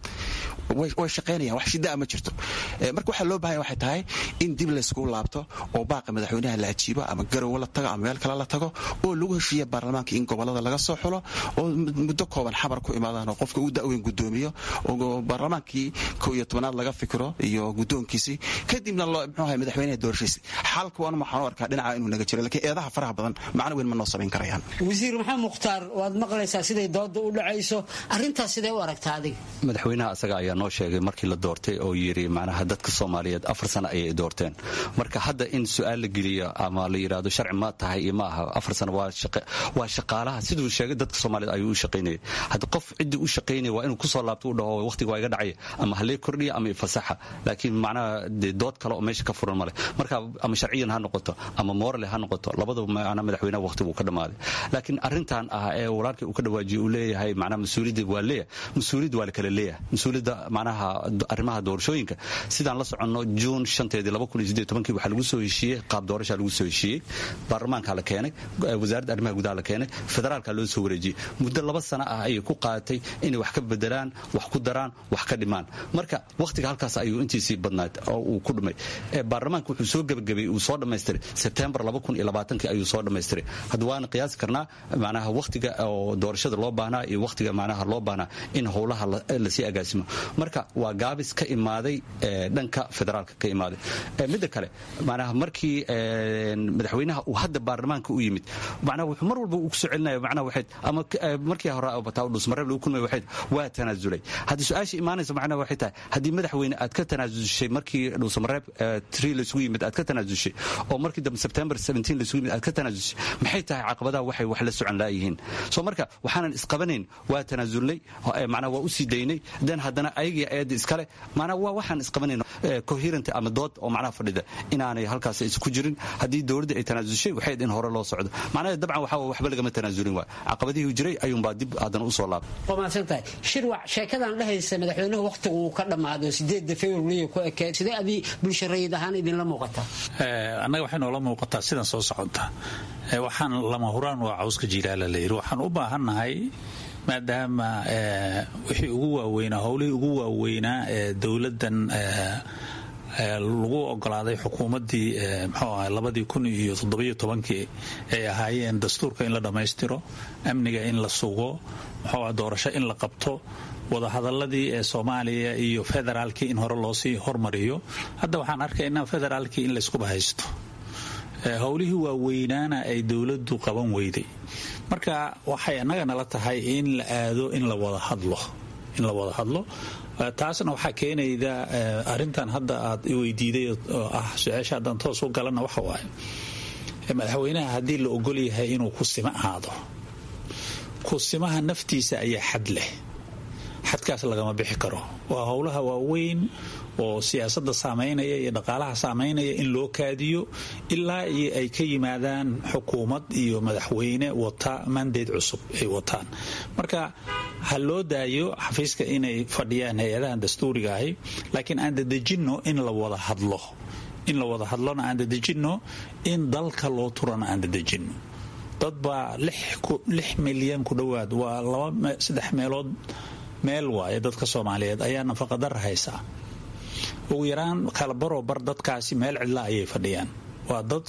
way shaqaynayaan wax shidaa ma jirto marka waxaa loo bahanya waxay tahay in dib layskugu laabto oo baaqa madaxweynaha la ajiibo ama garowe la tago ama meel kale la tago oo lagu heshiiya baarlamaanka in gobolada laga soo xulo oo muddo kooban xabar ku imaadaan oo qofka u da-weyn gudoomiyo oo baarlamaankii ko iyo tobanaad laga fikiro iyo guddoonkiisii kadibna loo mxuu ahay madaxweynaha doorashiisa xalka waan waxaan u arkaa dhinaca inuu naga jiro lakiin eedaha faraha badan macno weyn ma noo samayn karayaan wasiir maxamed mukhtaar waad maqlaysaa siday dooda u dhacayso arrintaas sidee u aragtaa adiga madaxweynaha asaga ayaa noo sheegay markii la doortay oo yidhi macnaha dadka soomaaliyeed afar sano ayay doorteen marka hadda in su-aal la geliyo ama la yidhaahdo sharci ma tahay iyo ma aha afar sano waa shaqaalaha siduu sheegay dadka soomaaliyeed ayuu u shaqaynayay hadda qof ciddii u shaqaynaya waa inuu kusoo laabto u dhaho waqtiga waa iga dhacaya ama halee kordhiya ama ifasaxa laakiin macnaha dee dood kale oo meesha ka furan male marka ama sharciyan ha noqoto ama morale ha noqoto labadaba macnaha madaxweynaha waqtigu ka dhammaaday laakiin arrintan ah ee walaalkii uu ka dhawaajiye uu leeyahay macnaha mas-uuliyadda waa leeyahay mas-uuliyadda waa la kala leeyahay mas-uuliyadda macnaha arrimaha doorashooyinka sidaan la soconno juun shanteedii laba kun iyo siddeed tobankii waxaa lagu soo heshiiyey qaab doorashaa lagu soo heshiiyey baarlamaankaa la keenay wasaaradda arrimaha gudaha la keenay federaalka loo soo wareejiyey muddo laba sano ah ayay ku qaadatay inay wax ka bedelaan wax ku daraan wax ka dhimaan marka wakhtiga halkaas ayuu intiisii badnaad oo uu ku dhumay baarlamaanka wuxuu soo gebagabay uu soo dhammaystiray sebtembar laba kun iyo labaatankii ayuu soo dhammaystiray hadda waana qiyaasi karnaa macnaha wakhtiga oo doorashada loo baahnaa iyo wakhtiga macnaha loo baahnaa in howlaha lasii agaasimo marka waa gaabis ka imaaday dhanka federaalka ka imaaday midda kale macnaha markii madaxweynaha uu hadda baarlamaanka u yimid macnaha wuxuu mar walba uu kusoo celinaya macnaha waxayd ama markii hore bataa dhusmareeb lagu kulmay waxayd waa tanaasulay haddii su-aasha imaanaysa macnaha waxay tahay haddii madaxweyne aad ka tanaasushay markii dhuusamareeb tree laysugu yimid aad ka tanaasushay oo markii dambe september seventeen laysugu yimid aad ka tanaasushay maxay tahay caqabadaha waxay wax la socon laayihiin soo marka waxaanan isqabanayn waa tanaasulnay macnaha waa u sii daynay den haddana ayagii eedda iskale macnaha waa waxaan isqabanayn coherent ama dood oo macnaha fadhida inaanay halkaas isku jirin haddii dowladda ay tanaasushay waxay in hore loo socdo macnaha dabcan waxaa waxba lagama tanaasulin waay caqabadihii jiray ayuunbaa dib haddana usoo laabay waa mahadsantahay shirwac sheekadan dhehaysa madaxweynuhu wakhtigu uu ka dhammaado sideedda februariya ku ekeed sidee adii bulsho rayid ahaan idinla muuqataa annaga waxay noola muuqataa sidan soo socota waxaan lama huraan waa cawska jiilaala la yidhi waxaan u baahannahay maadaama wixii ugu waaweynaa howlihii ugu waaweynaa ee dowladdan lagu ogolaaday xukuumaddii mxuu ahay labadii kun iyo toddobiyo tobankii ay ahaayeen dastuurka in la dhammaystiro amniga in la sugo muxuu ah doorasho in la qabto wadahadaladii ee soomaaliya iyo federaalkii in hore loosii hormariyo hadda waxaan arkaynaa federaalkii in layskuba haysto howlihii waaweynaana ay dowladdu qaban weyday marka waxay annaga nala tahay in la aado in la wada hadlo in la wada hadlo taasna waxaa keenayda arintan hadda aad iweydiiday oo ah su-aasha haddaan toos u galana waxa waaye madaxweynaha haddii la ogol yahay inuu kusimo aado kusimaha naftiisa ayaa xad leh xadkaas lagama bixi karo waa howlaha waaweyn oo siyaasada saamaynaya iyo dhaqaalaha saamaynaya in loo kaadiyo ilaa iyo ay ka yimaadaan xukuumad iyo madaxweyne wata mandate cusub ay wataan marka ha loo daayo xafiiska inay fadhiyaan hay-adahan dastuuriga ahi laakiin aan dadejinno in la wada hadlo in la wada hadlona aan dadejinno in dalka loo turana aan dadejinno dad baa lix milyan ku dhowaad waa labasaddex meelood meel waaye dadka soomaaliyeed ayaa nafaqadara haysaa ugu yaraan kalabaroo bar dadkaasi meel cidla ayay fadhiyaan waa dad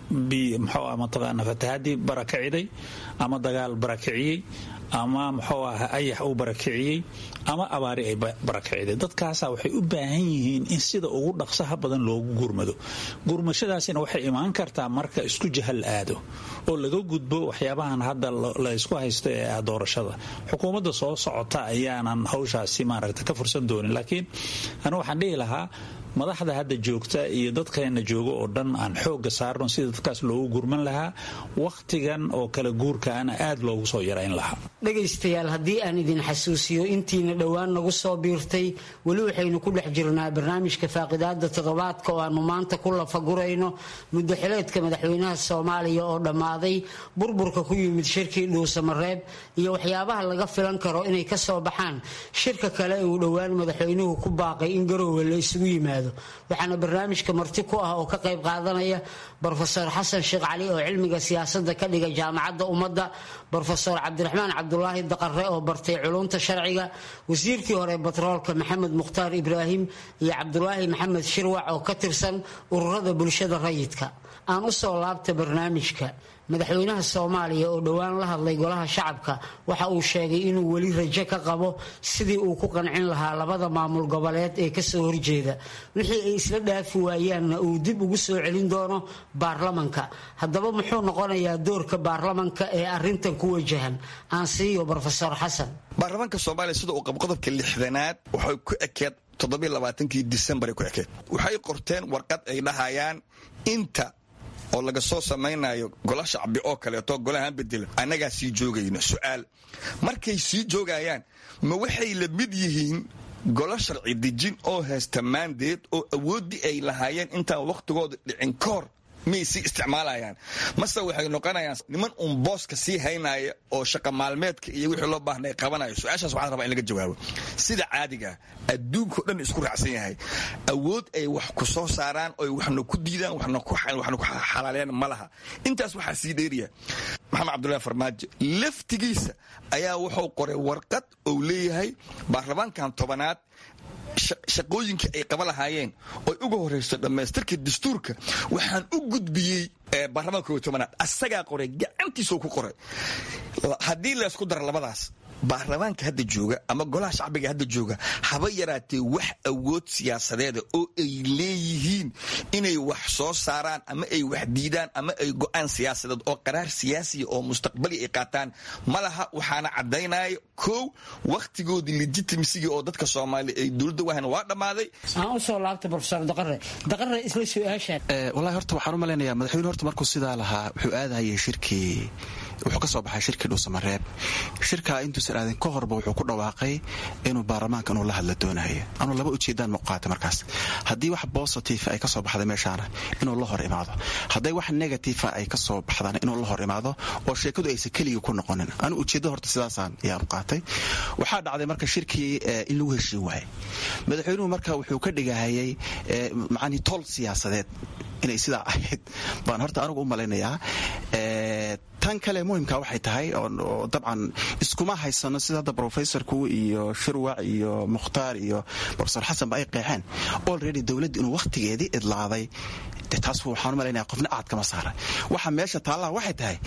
mxuu mataqaana fatahaadii barakiciday ama dagaal barakiciyey ama muxuu aha ayax uu barakiciyey ama abaari ay barakiciday dadkaasa waxay u baahan yihiin in sida ugu dhaqsaha badan loogu gurmado gurmashadaasina waxay imaan kartaa marka isku jahal aado oo laga gudbo waxyaabahan hadda laysku haysto ee ah doorashada xukuumadda soo socota ayaanan hawshaasi maaragta ka fursan doonin laakiin anu waxaan dhihi lahaa madaxda hadda joogta iyo dadkeena jooga oo dhan aan xooga saarno sida dadkaas loogu gurman lahaa wakhtigan oo kala guurkaana aad loogu soo yarayn lahaa dhegaystayaal haddii aan idin xasuusiyo intiina dhowaan nagu soo biirtay weli waxaynu ku dhex jirnaa barnaamijka faaqidaada toddobaadka oo aanu maanta ku lafagurayno muddo xileedka madaxweynaha soomaaliya oo dhammaaday burburka ku yimid shirkii dhuusamareeb iyo waxyaabaha laga filan karo inay ka soo baxaan shirka kale uu dhowaan madaxweynuhu ku baaqay in garoowe la isugu yimaado waxaana barnaamijka marti ku ah oo ka qayb qaadanaya brofesor xasan sheekh cali oo cilmiga siyaasadda ka dhiga jaamacadda ummadda brofesor cabdiraxmaan cabdulaahi daqare oo bartay culunta sharciga wasiirkii hore batroolka maxamed mukhtaar ibraahim iyo cabdulaahi maxamed shirwac oo ka tirsan ururada bulshada rayidka aan u soo laabta barnaamijka madaxweynaha soomaaliya oo dhowaan la hadlay golaha shacabka waxa uu sheegay inuu weli rajo ka qabo sidii uu ku qancin lahaa labada maamul goboleed ee kasoo horjeeda wixii ay isla dhaafi waayaanna uu dib ugu soo celin doono baarlamanka haddaba muxuu noqonayaa doorka baarlamanka ee arintan ku wajahan aan siiyo brofesor xasan baarlamaanka soomaaliya sida uu qabo qodobka lixdanaad waxay ku ekeed toddobaaaankii disembar ku ekeed waxay qorteen warqad ay dhahayaan inta oo laga soo samaynayo gola shacbi oo kaleeto golahaan bedela annagaa sii joogayno su'aal markay sii joogayaan ma waxay la mid yihiin golo sharci dejin oo haysta maandeed oo awooddii ay lahaayeen intaan wakhtigooda dhicin ka hor miyay sii isticmaalayaan mase waxay noqonayaan niman uun booska sii haynaya oo shaqa maalmeedka iyo wixii loo baahnay qabanayo su-aashaas waxaan rabaa in laga jawaabo sida caadiga adduunkao dhan isku raacsan yahay awood ay wax ku soo saaraan oy waxna ku diidaan waxna ku xalaaleen ma laha intaas waxaa sii dheeriya maxamed cabdullahi farmaajo laftigiisa ayaa wuxuu qoray warqad ou leeyahay baarlamaankan tobanaad shaqooyinkii ay qaba lahaayeen oy uga horayso dhammaystirka dastuurka waxaan u gudbiyey baarlamaanka koob tobanaad asagaa qoray gacantiisoo ku qoray haddii laysku daro labadaas baarlamaanka hadda jooga ama golaha shacbiga hadda jooga haba yaraatee wax awood siyaasadeeda oo ay leeyihiin inay wax soo saaraan ama ay wax diidaan ama ay go'aan siyaasadeed oo qaraar siyaasiya oo mustaqbali ay qaataan ma laha waxaana caddaynaya kow wakhtigoodii legitimasigii oo dadka soomaaliya ay dowladda wahan waa dhammaaday aan usoo laabta brofesor daqare daqare isla su-aashaan wallahi horta waxaan u malaynayaa madaxweyne horta markuu sidaa lahaa wuxuu aadahayay shirkii wuxuu ka soo baxay shirkii dhuusamareeb shirkaa intuusan aadin ka horba wuxuu ku dhawaaqay inuu baarlamaanka inuu la hadla doonayo anuu laba ujeedaan muuqaata markaas haddii wax bositive ay ka soo baxda meeshaana inuu la hor imaado hadday wax negative ay ka soo baxdana inuu la hor imaado oo sheekadu aysan keligii ku noqonin anu ujeedda horta sidaasaan ayaan qaatay waxaa dhacday marka shirkii in lagu heshiin waayay madaxweynuhu marka wuxuu ka dhigahayay macanii tol siyaasadeed inay sidaa ahayd baan horta anigu u malaynayaa tan kale muhimka waxay tahay oo dabcan iskuma haysano sida hadda brofesorku iyo shirwac iyo mukhtaar iyo brofesor xasanba ay qeexeen olready dowladda inuu wakhtigeedii idlaaday taas waxaan u malaynaya qofna aad kama saara waxa meesha taallaha waxay tahay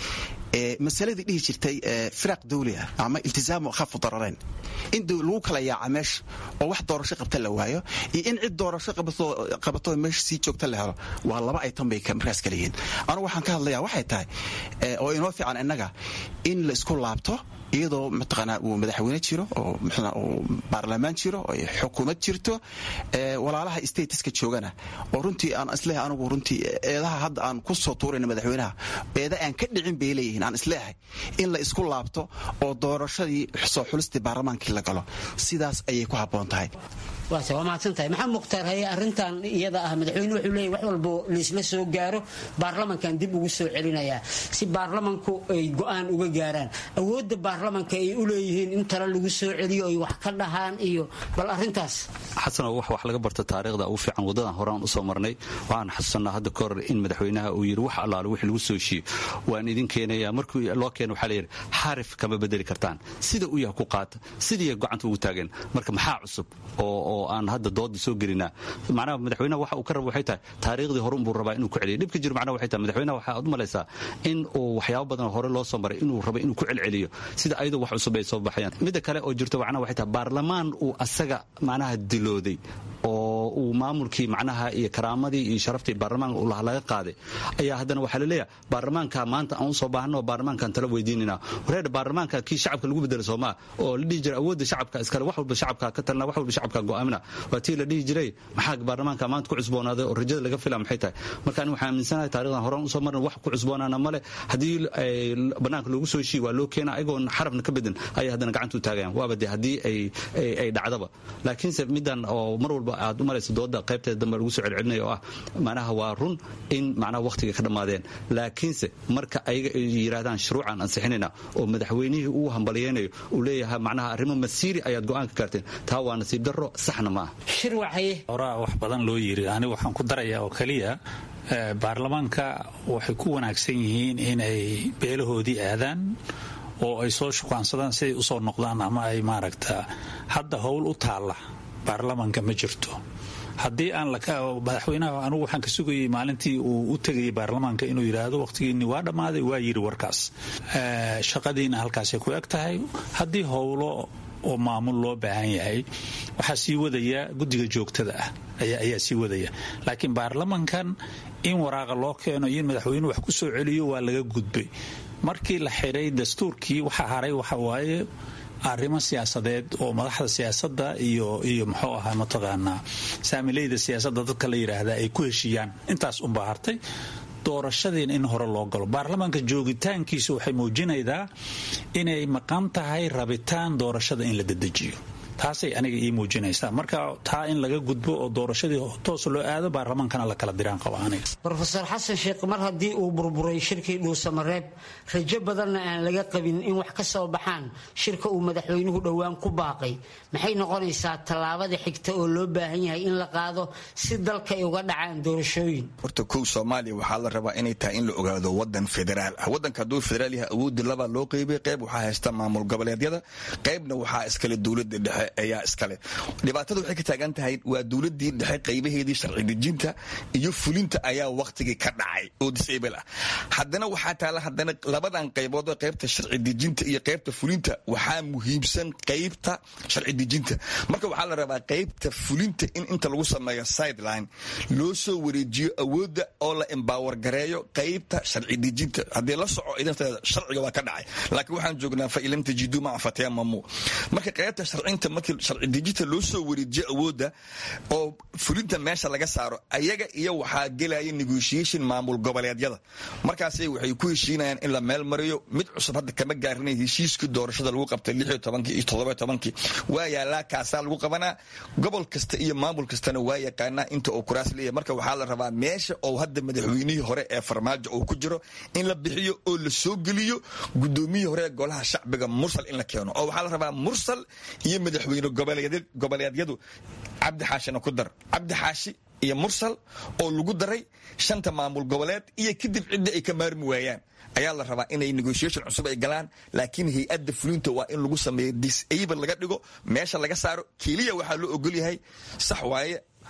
masaladii dhihi jirtay firaaq dawli ah ama iltisaamu khafu dararayn in lagu kala yaaca meesha oo wax doorasho qabta la waayo iyo in cid doorasho qabato meesha sii joogta la helo waa laba aytan bay markaas kala yihiin anugu waxaan ka hadlayaa waxay tahay oo inoo fiican innaga in la isku laabto iyadoo mataqaanaa uu madaxweyne jiro oo muxuu uu baarlamaan jiro oo xukuumad jirto walaalaha statuska joogana oo runtii aan isleeyahay anigu runtii eedaha hadda aan ku soo tuurayna madaxweynaha eeda aan ka dhicin bay leeyihiin aan isleeyahay in la isku laabto oo doorashadii soo xulistii baarlamaankii la galo sidaas ayay ku habboon tahay waase waa mahadsantahay maxamed mukhtaar haye arrintan iyada ah madaxweyne wuxuu leeyahy wax walbo laisla soo gaaro baarlamankan dib ugu soo celinayaa si baarlamanku ay go'aan uga gaaraan awoodda baarlamanka ay u leeyihiin in tale lagu soo celiyo ay wax ka dhahaan iyo bal arrintaas xasano wax wax laga barta taariikhda ugu fiican waddadan horaan u soo marnay waxaan xasuusanaa hadda ka hor in madaxweynaha uu yidhi wax allaale wix lagu soo heshiiyo waan idin keenaya markii loo keeno waxaa layidhi xarif kama bedeli kartaan sida u yaha ku qaata sidii gacanta ugu taageen marka maxaa cusub oo oo aan hadda dooda soo gelinaa macnaha madaxweynaha waxa uu ka raba waxay tahay taariikhdii hore unbuu rabaa inuu ku celiyo dhibka jiro macnaha waxay tahay madaxweynaha waxaa u malaysaa in uu waxyaabo badan hore loo soo maray inuu rabo inuu ku celceliyo sida ayadoo wax cusub ay soo baxayaan midda kale oo jirto macnaha waxay tahay baarlamaan uu asaga macnaha dilooday oo uu maamulkii macnaha iyo karaamadii iyo sharaftii baarlamaanka uu laga qaaday ayaa haddana waxaa la leeyahay baarlamaanka maanta aan usoo baahno baarlamaankaan tala weydiinina wareer baarlamaanka kii shacabka lagu bedelo soomaa oo la dhihi jiray awoodda shacabka iskale wax walba shacabka ka talna wax walba shacabka go'aamina waa tii la dhihi jiray maxaa baarlamaanka maanta ku cusboonaaday oo rajada laga fila maxay tahay marka ani waxaan aaminsanahay taarikhdan horaan usoo marna wax ku cusboonaana male haddii banaanka loogu soo heshiiye waa loo keena ayagoon xarafna ka bedin ayay haddana gacanta u taagayaan waaba dee haddii ay dhacdaba laakiinse middan oo mar walba aad u malaysa dooda qaybteeda dambe lagu soo celcelinaya oo ah macnaha waa run in macnaha wakhtiga ka dhammaadeen laakiinse marka ayaga ay yidhaahdaan shuruucaan ansixinayna oo madaxweynihii uu hambalyaynayo uu leeyahay macnaha arrimo masiiri ayaad go'aan ka gaarteen taa waa nasiib darro saxna ma ah horaa wax badan loo yiri ani waxaan ku darayaa oo keliya baarlamaanka waxay ku wanaagsan yihiin inay beelahoodii aadaan oo ay soo shukaansadaan siday usoo noqdaan ama ay maaragta hadda howl u taalla baarlamaanka ma jirto haddii aan madaxweynaha anugu waxaan ka sugayay maalintii uu u tegayay baarlamaanka inuu yidhaahdo wakhtigiinni waa dhammaaday waa yidhi warkaas shaqadiina halkaasay ku eg tahay haddii howlo oo maamul loo baahan yahay waxaa sii wadaya guddiga joogtada ah ayaa sii wadaya laakiin baarlamankan in waraaqa loo keeno iyo in madaxweynuhu wax ku soo celiyo waa laga gudbay markii la xidhay dastuurkii waxaa haray waxa waaye arrimo siyaasadeed oo madaxda siyaasadda iyo iyo muxuu ahaa mataqaanaa saamileyda siyaasadda dadka la yidhaahdaa ay ku heshiiyaan intaas unbaa hartay doorashadiina in hore loo galo baarlamaanka joogitaankiisu waxay muujinaydaa inay maqan tahay rabitaan doorashada in la dedejiyo taasay aniga ii muujinaysaa marka taa in laga gudbo oo doorashadii toos loo aado baarlamaankana la kala diraan qaba aniga rofeor xasan sheekh mar haddii uu burburay shirkii dhuusamareeb rajo badanna aan laga qabin in wax ka soo baxaan shirka uu madaxweynuhu dhowaan ku baaqay maxay noqonaysaa tallaabada xigta oo loo baahan yahay in la qaado si dalka ay uga dhacaan doorashooyin horta kow soomaaliya waxaa la rabaa inay tahay in la ogaado wadan federaal ah wadanka hadduu federaal yahay awoodii labaa loo qeybay qayb waxaa haysta maamul goboleedyada qaybna waxaa iskale dowlada dhexe ayaa iskale dhibaatada waxay ka taagan tahay waa dowladii dhexe qaybaheedii sharci dejinta iyo fulinta ayaa wakhtigii ka dhacay oo disable ah haddana waxaa taala haddana labadan qaybood oo qaybta sharci dejinta iyo qaybta fulinta waxaa muhiimsan qaybta sharci dejinta marka waxaa la rabaa qaybta fulinta in inta lagu sameeyo sideline loo soo wareejiyo awoodda oo la embower gareeyo qaybta sharci dejinta haddii la soco idanteeda sharciga waa ka dhacay laakiin waxaan joognaa fa ilam tajidu maca fatayamamu marka qaybta sharcinta markii sharci dejinta loo soo wareejiyo awoodda oo fulinta meesha laga saaro ayaga iyo waxaa gelaya negotiation maamul goboleedyada markaasay waxay ku heshiinayaan in la meel mariyo mid cusub hadda kama gaarinay heshiiskii doorashada lagu qabtay lixiyo tobankii iyo toddoba tobankii waa yaalaa kaasaa lagu qabanaa gobol kasta iyo maamul kastana waa yaqaanaa inta uu kuraas leeyahay marka waxaa la rabaa meesha oo hadda madaxweynihii hore ee farmaajo uu ku jiro in la bixiyo oo la soo geliyo gudoomiyihii hore ee golaha shacbiga mursal in la keeno oo waxaa la rabaa mursal iyo madaxweyne goboleedyadu cabdi xaashina ku dar cabdi xaashi iyo mursal oo lagu daray shanta maamul goboleed iyo kadib cidda ay ka maarmi waayaan ayaa la rabaa inay negotiation cusub ay galaan laakiin hay-adda fulinta waa in lagu sameeyo disable laga dhigo meesha laga saaro keliya waxaa loo ogolyahay sax waaye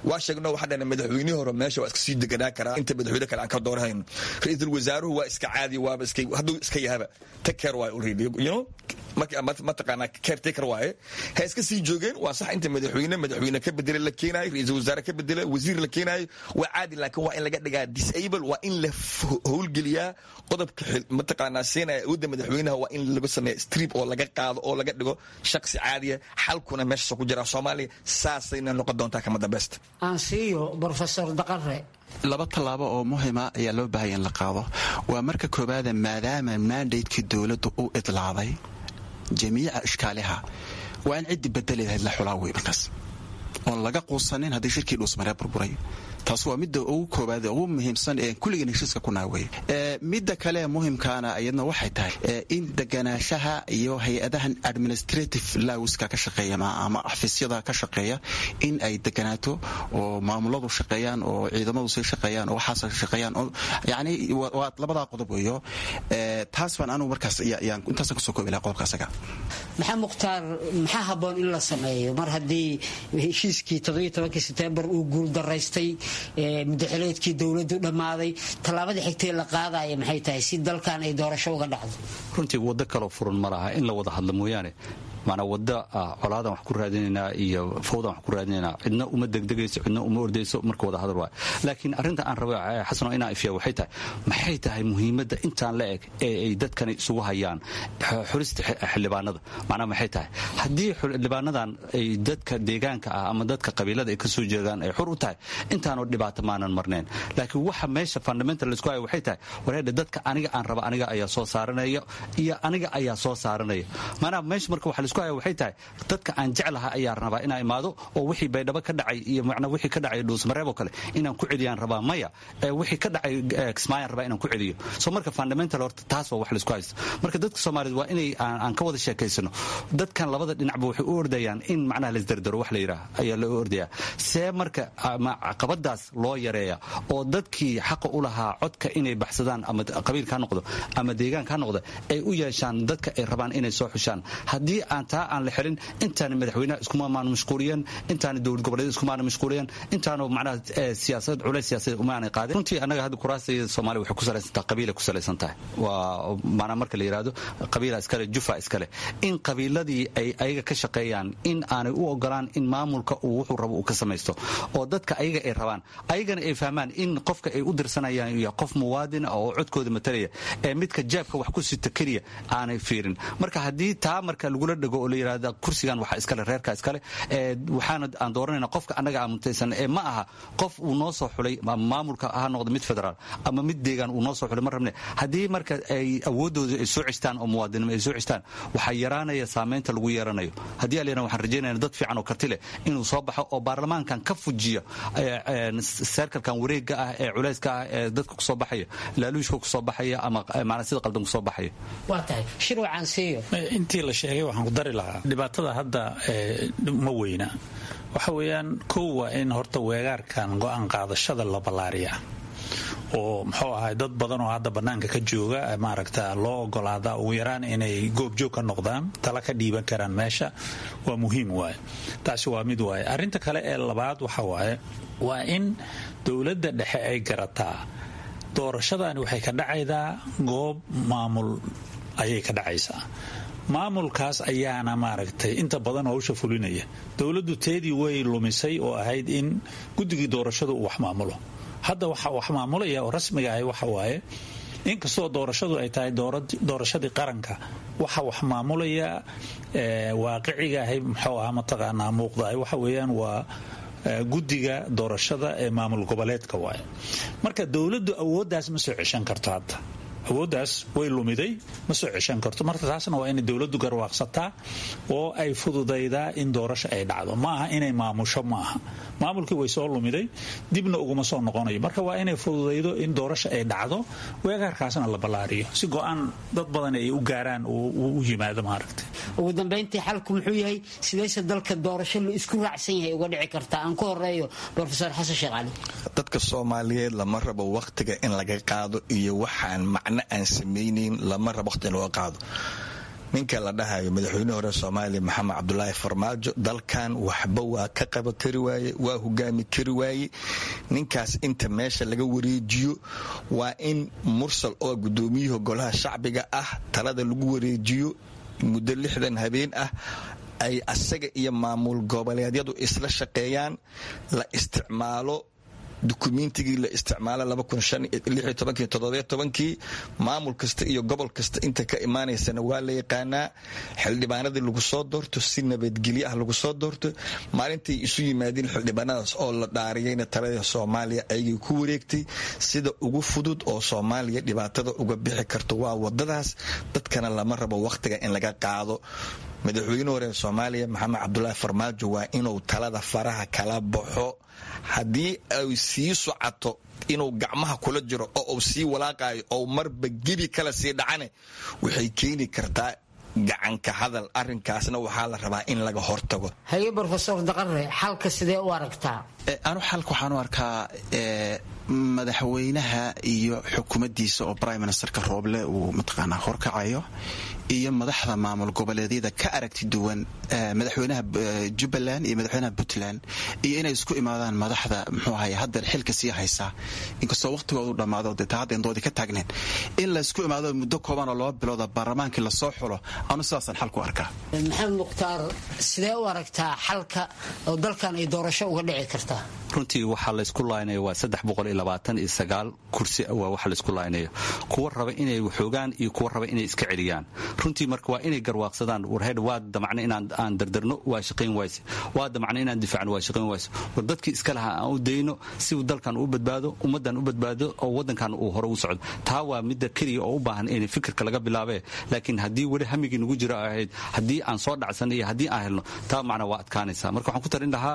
waa sheegno waxaa dhahna madaxweynihii hore meesha waa iska sii deganaa karaa inta madaxweyne kale aan ka doorahayno ra-iisul wasaaruhu waa iska caadi waaba iska hadduu iska yahaba take care waaye already you know mataqaanaa caretaker waaye ha iska sii joogeen waa sax inta madaxweyne madaxweyne ka bedela la keenaayo ra-iisul wasaare ka bedela wasiir la keenaayo waa caadi laakiin waa in laga dhigaa disable waa in la howlgeliyaa qodobka mataqaanaa siinaya awoodda madaxweynaha waa in lagu sameeya strip oo laga qaado oo laga dhigo shaksi caadiya xalkuna meeshaas ku jira soomaaliya saasayna noqon doontaa kama dambeysta aansiiyo brofesor daqare laba tallaabo oo muhima ayaa loo baahaya in la qaado waa marka koowaada maadaama mandatekii dowladdu u idlaaday jamiica ishkaaliha waa in ciddii bedeli lahayd la xulaa wey markaas oon laga quusanin haddii shirkii dhuusmaree burburay taas waa midda ugu koobaad ugu muhiimsan ee kulligan heshiiska ku naawey midda kale muhimkaana iyadna waxay tahay in deganaanshaha iyo hay-adahan administrative lawska ka shaqeeya ama xafiisyada ka shaqeeya in ay deganaato oo maamuladu shaqeeyaan oo ciidamadu sii shaqeeyaan oo waxaas shaqeeyaan yani waa labadaa qodob weeyo taas baan anugu markaas intaasan kasoo koobi laha qodobka asaga maxaa mukhtaar maxaa habboon in la sameeyo mar haddii heshiiskii sebtembar uu guuldaraystay mudaxileedkii dowladu dhammaaday tallaabada xigtee la qaadaya maxay tahay si dalkan ay doorasho uga dhacdo runtii waddo kaloo furan ma laha in la wada hadlo mooyaane maanaa wadda colaadan wax ku raadinaynaa iyo fawdan wax ku raadinaynaa cidna uma degdegayso cidna uma ordayso marka wada hadal waay laakiin arrinta aan raba xasano inaan ifiya waxay tahay maxay tahay muhiimadda intaan la eg ee ay dadkani isugu hayaan xulista xildhibaanada macnaa maxay tahay haddii xildhibaanadan ay dadka deegaanka ah ama dadka qabiilada ay ka soo jeedaan ay xur u tahay intaanoo dhibaato maanan marnayn laakiin waxa meesha fundamental laisku haya waxay tahay wareedha dadka aniga aan raba aniga ayaa soo saaranaya iyo aniga ayaa soo saaranaya maanaa meesha marka waxa waxay tahay dadka aan jeclaha ayaa rabaa inaa imaado oo wixii baydhabo ka dhacay iyo macnaa wixii ka dhacay dhuusmareeb oo kale inaan ku celiyaan rabaa maya wixii ka dhacay kismaayaan rabaa inaan ku celiyo so marka fundamental horta taas waa wax laisku haysto marka dadka soomaaliyed waa inay aan ka wada sheekaysano dadkan labada dhinacba waxay u ordayaan in macnaha laisdardaro wax la yidhaah ayaa loo ordayaa see marka caqabadaas loo yareeya oo dadkii xaqa u lahaa codka inay baxsadaan ama qabiilka ha noqdo ama deegaanka ha noqdo ay u yeeshaan dadka ay rabaan inay soo xushaan haddii aan taa aan la xelin intaana madaxweynaha iskumamaan mashquuliyan intaana dowlad goboleed iskumaana mashquuliyan intaanu macnaha siyaasad culays siyaasadeed umaanay qaadin runtii annaga hadda kuraasayda soomaaliya waxay ku salaysan tahay qabiilay ku salaysan tahay waa macnaa marka la yidhaahdo qabiila iskale jufa iskale in qabiiladii ay ayaga ka shaqeeyaan in aanay u ogolaan in maamulka uu wuxuu rabo uu ka samaysto oo dadka ayaga ay rabaan ayagana ay fahmaan in qofka ay u dirsanayaan iyo qof muwaadin oo codkooda matalaya ee midka jaabka wax ku sita keliya aanay fiirin marka haddii taa marka lagula dhego oo la yidhahda kursigan waxa iskale reerka iskale waxaana aan dooranayna qofka annaga aamuntaysan ee ma aha qof uu noo soo xulay maamulka ha noqdo mid federaal ama mid deegaan uu noo soo xulay ma rabne haddii marka ay awooddooda ay soo cestaan oo muwaadinimo ay soo cestaan waxaa yaraanaya saamaynta lagu yeeranayo haddii alena waxaan rajaynayna dad fiican oo karti leh inuu soo baxo oo baarlamaankan ka fujiya seerkalkan wareegga ah ee culayska ah ee dadka kusoo baxaya laaluushka kusoo baxaya ama macnaa sida qaldan kusoo baxaya waa tahay shirwacan siiyo intii la sheegay waxaan ku dari lahaa dhibaatada hadda ma weyna waxa weeyaan kow waa in horta weegaarkan go-aan qaadashada la ballaariya oo muxuu ahay dad badan oo hadda bannaanka ka jooga maaragta loo ogolaada ugu yaraan inay goobjoog ka noqdaan tala ka dhiiban karaan meesha waa muhiim waaye taasi waa mid waaye arrinta kale ee labaad waxa waaye waa in dowladda dhexe ay garataa doorashadani waxay ka dhacaydaa goob maamul ayay ka dhacaysaa maamulkaas ayaana maaragtay inta badan howsha fulinaya dowladdu teedii way lumisay oo ahayd in guddigii doorashadu uu wax maamulo hadda waxa wax maamulaya oo rasmiga ahi waxa waaye inkastoo doorashadu ay tahay doorashadii qaranka waxa wax maamulaya waaqiciga ahay muxuu ahaa mataqaanaa muuqdahay waxa weeyaan waa guddiga doorashada ee maamul goboleedka waaye marka dowladdu awooddaas ma soo ceshan karto hadda awooddaas way lumiday ma soo ceshan karto marka taasna waa inay dowladdu garwaaqsataa oo ay fududaydaa in doorasho ay dhacdo ma aha inay maamusho ma aha maamulkii way soo lumiday dibna uguma soo noqonayo marka waa inay fududaydo in doorasho ay dhacdo weegaarkaasna la ballaariyo si go-aan dad badan ay u gaaraan u yimaado maaragta ugu dambayntii xalku muxuu yahay sidayse dalka doorasho la isku raacsan yahay uga dhici kartaa aan ku horeeyo rofesor xasan sheekh cali dadka soomaaliyeed lama rabo wakhtiga in laga qaado iyo waxaan macno aan samaynayn lama rabo wakhti in looga qaado ninka la dhahayo madaxweyne hore soomaaliya maxamed cabdulaahi farmaajo dalkan waxba waa ka qaba kari waaye waa hogaami kari waaye ninkaas inta meesha laga wareejiyo waa in mursal oo gudoomiyuhu golaha shacbiga ah talada lagu wareejiyo muddo lixdan habeen ah ay asaga iyo maamul goboleedyadu isla shaqeeyaan la isticmaalo dukumentigii la isticmaala kii maamul kasta iyo gobol kasta inta ka imaanaysana waa la yaqaanaa xildhibaanadii lagu soo doorto si nabadgelyo ah lagu soo doorto maalintay isu yimaadeen xildhibaanadaas oo la dhaariyayna talada soomaaliya ayagii ku wareegtay sida ugu fudud oo soomaaliya dhibaatada uga bixi karto waa wadadaas dadkana lama rabo wakhtiga in laga qaado madaxweyne hore soomaaliya maxamed cabdulaahi farmaajo waa inuu talada faraha kala baxo haddii ay sii socoto inuu gacmaha kula jiro oo uu sii walaaqayo oo marba gebi kala sii dhacane waxay keeni kartaa gacanka hadal arinkaasna waxaa la rabaa in laga hortago haye brofesor daqare xalka sidee u aragtaa anu xalka waxaan u arkaa madaxweynaha iyo xukuumaddiisa oo prime ministerka rooble uu mataqaanaa horkacayo iyo madaxda maamul goboleedyada ka aragti duwan madaxweynaha jubbaland iyo madaxweynaha puntland iyo inay isku imaadaan madaxda muxuu ahay haddeer xilka sii haysaa inkastoo waqhtigoodu dhammaado dee taa hadda indoodii ka taagneen in laysku imaado muddo kooban oo laba bilooda baarlamaankii lasoo xulo anu sidaasaan xal ku arkaa maxamed mukhtaar sidee u aragtaa xalka oo dalkan ay doorasho uga dhici kartaa runtii waxaa laysku laaynaya waa kursi waa waxa laysku laaynayo kuwa raba inay waxoogaan iyo kuwa raba inay iska celiyaan runtii marka waa inay garwaaqsadaan warheed waa damacna inaan aan dardarno waa shaqayn wayse waa damacna inaan difaacno waa shaqayn wayse war dadkii iska lahaa aan u dayno si uu dalkan u badbaado ummaddan u badbaado oo waddankan uu hore u socdo taa waa midda keliya oo u baahan in fikirka laga bilaabee laakiin haddii weli hamigii nagu jiro ahayd haddii aan soo dhacsanno iyo haddii aan helno taa macna waa adkaanaysa marka waxaan ku tarin lahaa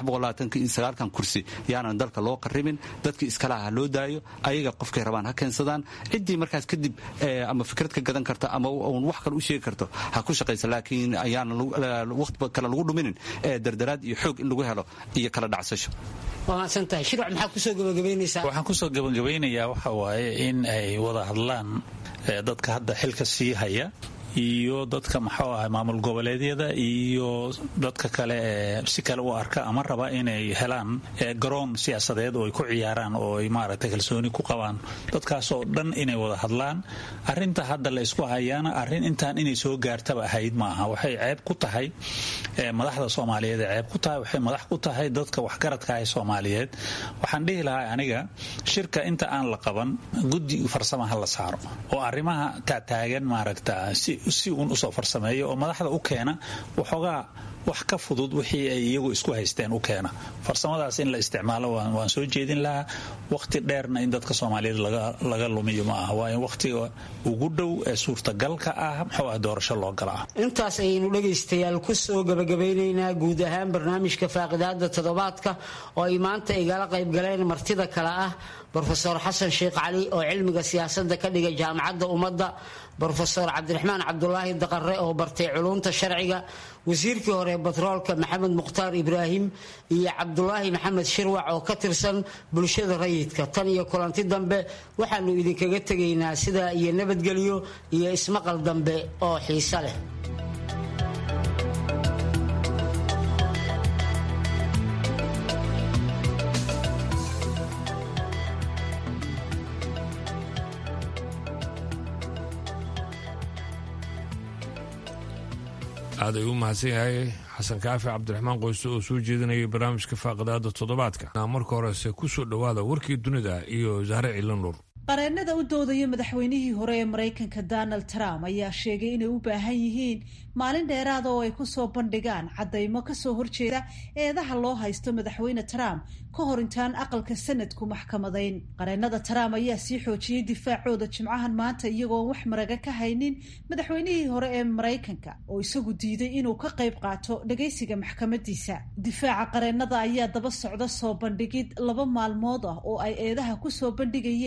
kan kursi yaanan dalka loo qaribin dadkii iskalaha ha loo daayo ayaga qofkay rabaan ha keensadaan ciddii markaas kadib ama fikrad ka gadan karta ama wax kale u sheegi karto ha ku shaqaysa laakiin ayaanan waqti kale lagu dhuminin dardaraad iyo xoog in lagu helo iyo kala dhacsasho waamaadsantahay shirwac maxaa kusoo gabagabaynaysaa waxaan kusoo gabagabaynayaa waxa waaye in ay wada hadlaan dadka hadda xilka sii haya iyo dadka maxuu ahay maamul goboleedyada iyo dadka kale ee si kale u arka ama raba inay helaan garoon siyaasadeed oo ay ku ciyaaraan oo ay maaragtay kalsooni ku qabaan dadkaasoo dhan inay wada hadlaan arinta hadda la isku hayaana arrin intaan inay soo gaartaba ahayd maaha waxay ceeb ku tahay madaxda soomaaliyeed ee ceeb ku tahay waxay madax ku tahay dadka waxgaradka ah soomaaliyeed waxaan dhihi lahaa aniga shirka inta aan la qaban guddi farsama ha la saaro oo arrimaha taataagan maaragta si si uun usoo farsameeyo oo madaxda u keena waxoogaa wax ka fudud wixii ay iyagu isku haysteen u keena farsamadaas in la isticmaalo waan soo jeedin lahaa waqti dheerna in dadka soomaaliyeed laga lumiyo ma aha waa in waqtiga ugu dhow ee suurtagalka ah muxuu ah doorasho loo gala ah intaas ayaynu dhegaystayaal ku soo gabagabeynaynaa guud ahaan barnaamijka faaqidaada toddobaadka oo ay maanta igala qayb galeen martida kale ah brofesor xasan sheekh cali oo cilmiga siyaasadda ka dhiga jaamacadda ummadda brofesor cabdiraxmaan cabdulaahi daqare oo bartay culunta sharciga wasiirkii hore batroolka maxamed mukhtaar ibraahim iyo cabdulaahi maxamed shirwac oo ka tirsan bulshada rayidka tan iyo kulanti dambe waxaanu idinkaga tegaynaa sidaa iyo nabadgelyo iyo ismaqal dambe oo xiise leh aad ayuu u mahadsan yahay xasan kaafi cabdiraxmaan qoyste oo soo jeedinayay barnaamijka faaqidaada toddobaadka marka horese ku soo dhowaada warkii dunida iyo zahre ciilanur qareennada u doodaya madaxweynihii hore ee maraykanka donald trump ayaa sheegay inay u baahan yihiin maalin dheeraada oo ay kusoo bandhigaan caddaymo kasoo horjeeda eedaha loo haysto madaxweyne trump ka hor intaan aqalka sanadku maxkamadayn qareennada trump ayaa sii xoojiyey difaacooda jimcahan maanta iyagoo wax maraga ka haynin madaxweynihii hore ee maraykanka oo isagu diiday inuu ka qayb qaato dhagaysiga maxkamadiisa difaaca qareennada ayaa daba socda soo bandhigid laba maalmood ah oo ay eedaha kusoo bandhigayeen aqalka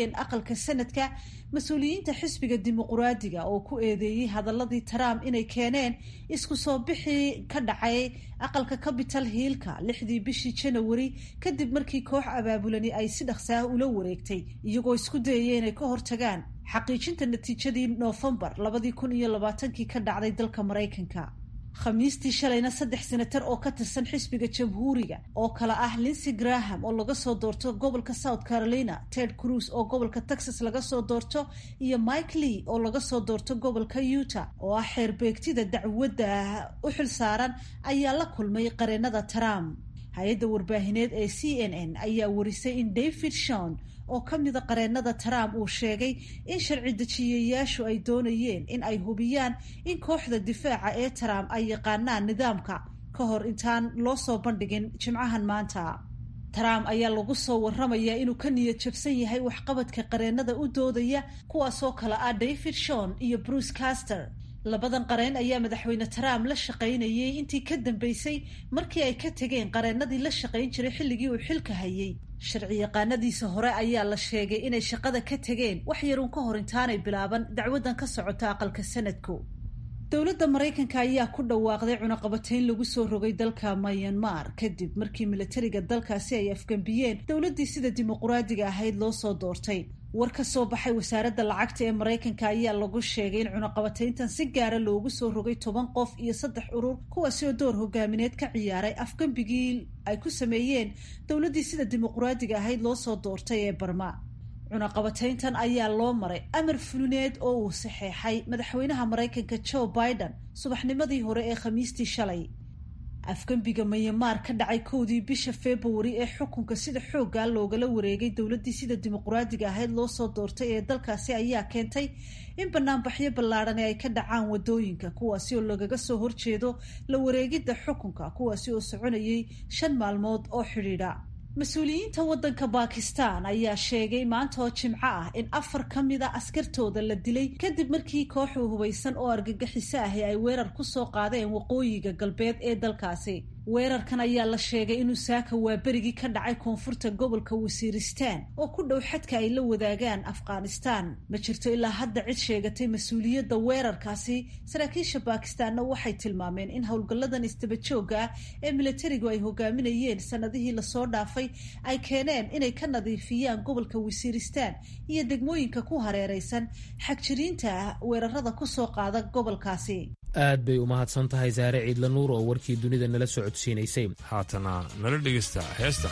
aqalka sanadka mas-uuliyiinta xisbiga dimuquraadiga oo ku eedeeyey hadaladii trump inay keeneen isku soo bixii ka dhacay aqalka capital hiilka lixdii bishii janawari kadib markii koox abaabulani ay si dhaqsaah ula wareegtay iyagoo isku dayaya inay ka hortagaan xaqiijinta natiijadii noofembar labadii kun iyo labaatankii ka dhacday dalka maraykanka khamiistii shalayna saddex senatar oo ka tirsan xisbiga jamhuuriga oo kale ah linsey graham oo laga soo doorto gobolka south carolina ted cruz oo gobolka texas laga soo doorto iyo mike lee oo laga soo doorto gobolka utah oo ah xeerbeegtida dacwadda u xil saaran ayaa la kulmay qareenada trump hay-adda warbaahineed ee c n n ayaa warisay in david shon oo ka mida qareenada trump uu sheegay in sharci dejiyayaashu ay doonayeen in ay hubiyaan in kooxda difaaca ee trump ay yaqaanaan nidaamka ka hor intaan loo soo bandhigin jimcahan maanta trump ayaa lagu soo waramayaa inuu ka niyad jabsan yahay waxqabadka qareenada u doodaya kuwaasoo kale ah david shon iyo bruce caster labadan qareen ayaa madaxweyne trump la shaqaynayay intii ka dambeysay markii ay ka tegeen qareenadii la shaqayn jiray xilligii uu xilka hayay sharci yaqaanadiisa hore ayaa la sheegay inay shaqada ka tegeen wax yaruun ka hor intaanay bilaaban dacwadan ka socota aqalka sanadku dowladda maraykanka ayaa ku dhawaaqday cunaqabatayn lagu soo rogay dalka myanmar kadib markii milatariga dalkaasi ay afgambiyeen dowladdii sida dimuquraadiga ahayd loo soo doortay war ka soo baxay wasaaradda lacagta ee maraykanka ayaa lagu sheegay in cunaqabatayntan si gaara loogu soo rogay toban qof iyo saddex urur kuwaasi oo door hogaamineed ka ciyaaray afgambigii ay ku sameeyeen dowladdii sida dimuquraadiga ahayd loo soo doortay ee barma cunaqabatayntan ayaa loo maray amar fulineed oo uu saxeexay madaxweynaha maraykanka joe biden subaxnimadii hore ee khamiistii shalay afgembiga myanmar ka dhacay kowdii bisha februari ee xukunka sida xooggaa loogala wareegay dowladdii sida dimuquraadiga ahayd loo soo doortay ee dalkaasi ayaa keentay in banaanbaxyo ballaadhani ay ka dhacaan wadooyinka kuwaasi oo lagaga soo horjeedo la wareegidda xukunka kuwaasi oo soconayay shan maalmood oo xidhiidha mas-uuliyiinta waddanka bakistan ayaa sheegay maanta oo jimco ah in afar ka mid a askartooda la dilay kadib markii kooxu hubaysan oo argagixiso ahi ay weerar ku soo qaadeen waqooyiga galbeed ee dalkaasi weerarkan ayaa la sheegay inuu saaka waaberigii ka dhacay koonfurta gobolka wasiiristaan oo ku dhow xadka ay la wadaagaan afghanistan ma jirto ilaa hadda cid sheegatay mas-uuliyadda weerarkaasi saraakiisha bakistaanna waxay tilmaameen in howlgalladan istabajooga ah ee milatarigu ay hogaaminayeen sanadihii lasoo dhaafay ay keeneen inay ka nadiifiyaan gobolka wasiiristaan iyo degmooyinka ku hareeraysan xagjiriinta weerarada kusoo qaada gobolkaasi aad bay u mahadsan tahay saare ciidla nuur oo warkii dunida nala soo codsiinaysay haatana nala dhegaysta heesta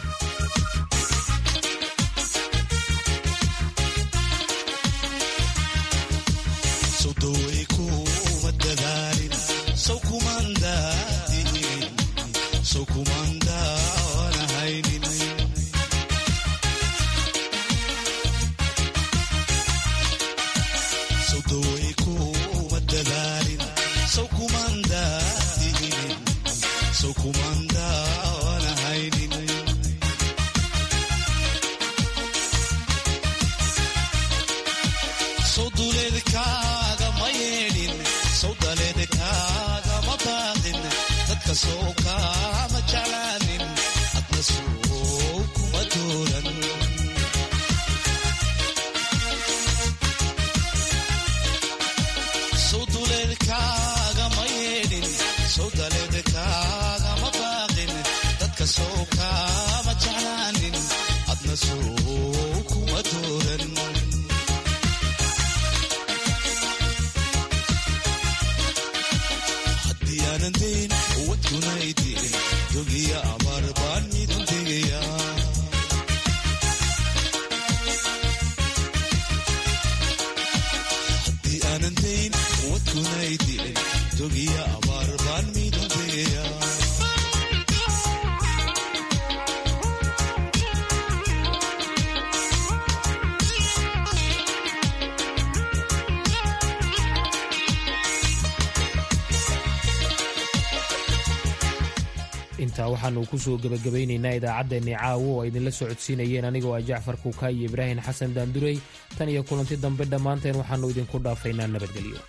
intaa waxaanu ku soo gebagabaynaynaa idaacaddeenni caawo oo idinla soo codsiinayeen anigoo ah jacfar kuuka iyo ibraahim xasan daandurey tan iyo kulanti dambe dhammaanteen waxaannu idinku dhaafaynaa nabadgelyo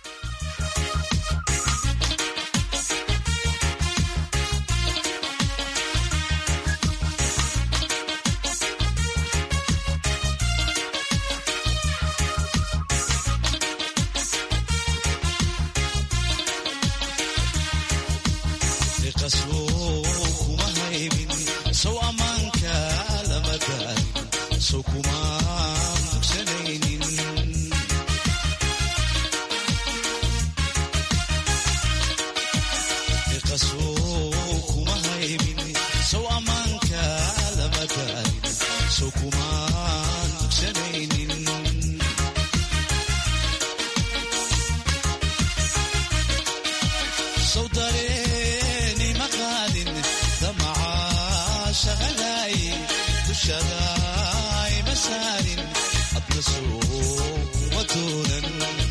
dushadaay masaarin adna soo ma doonan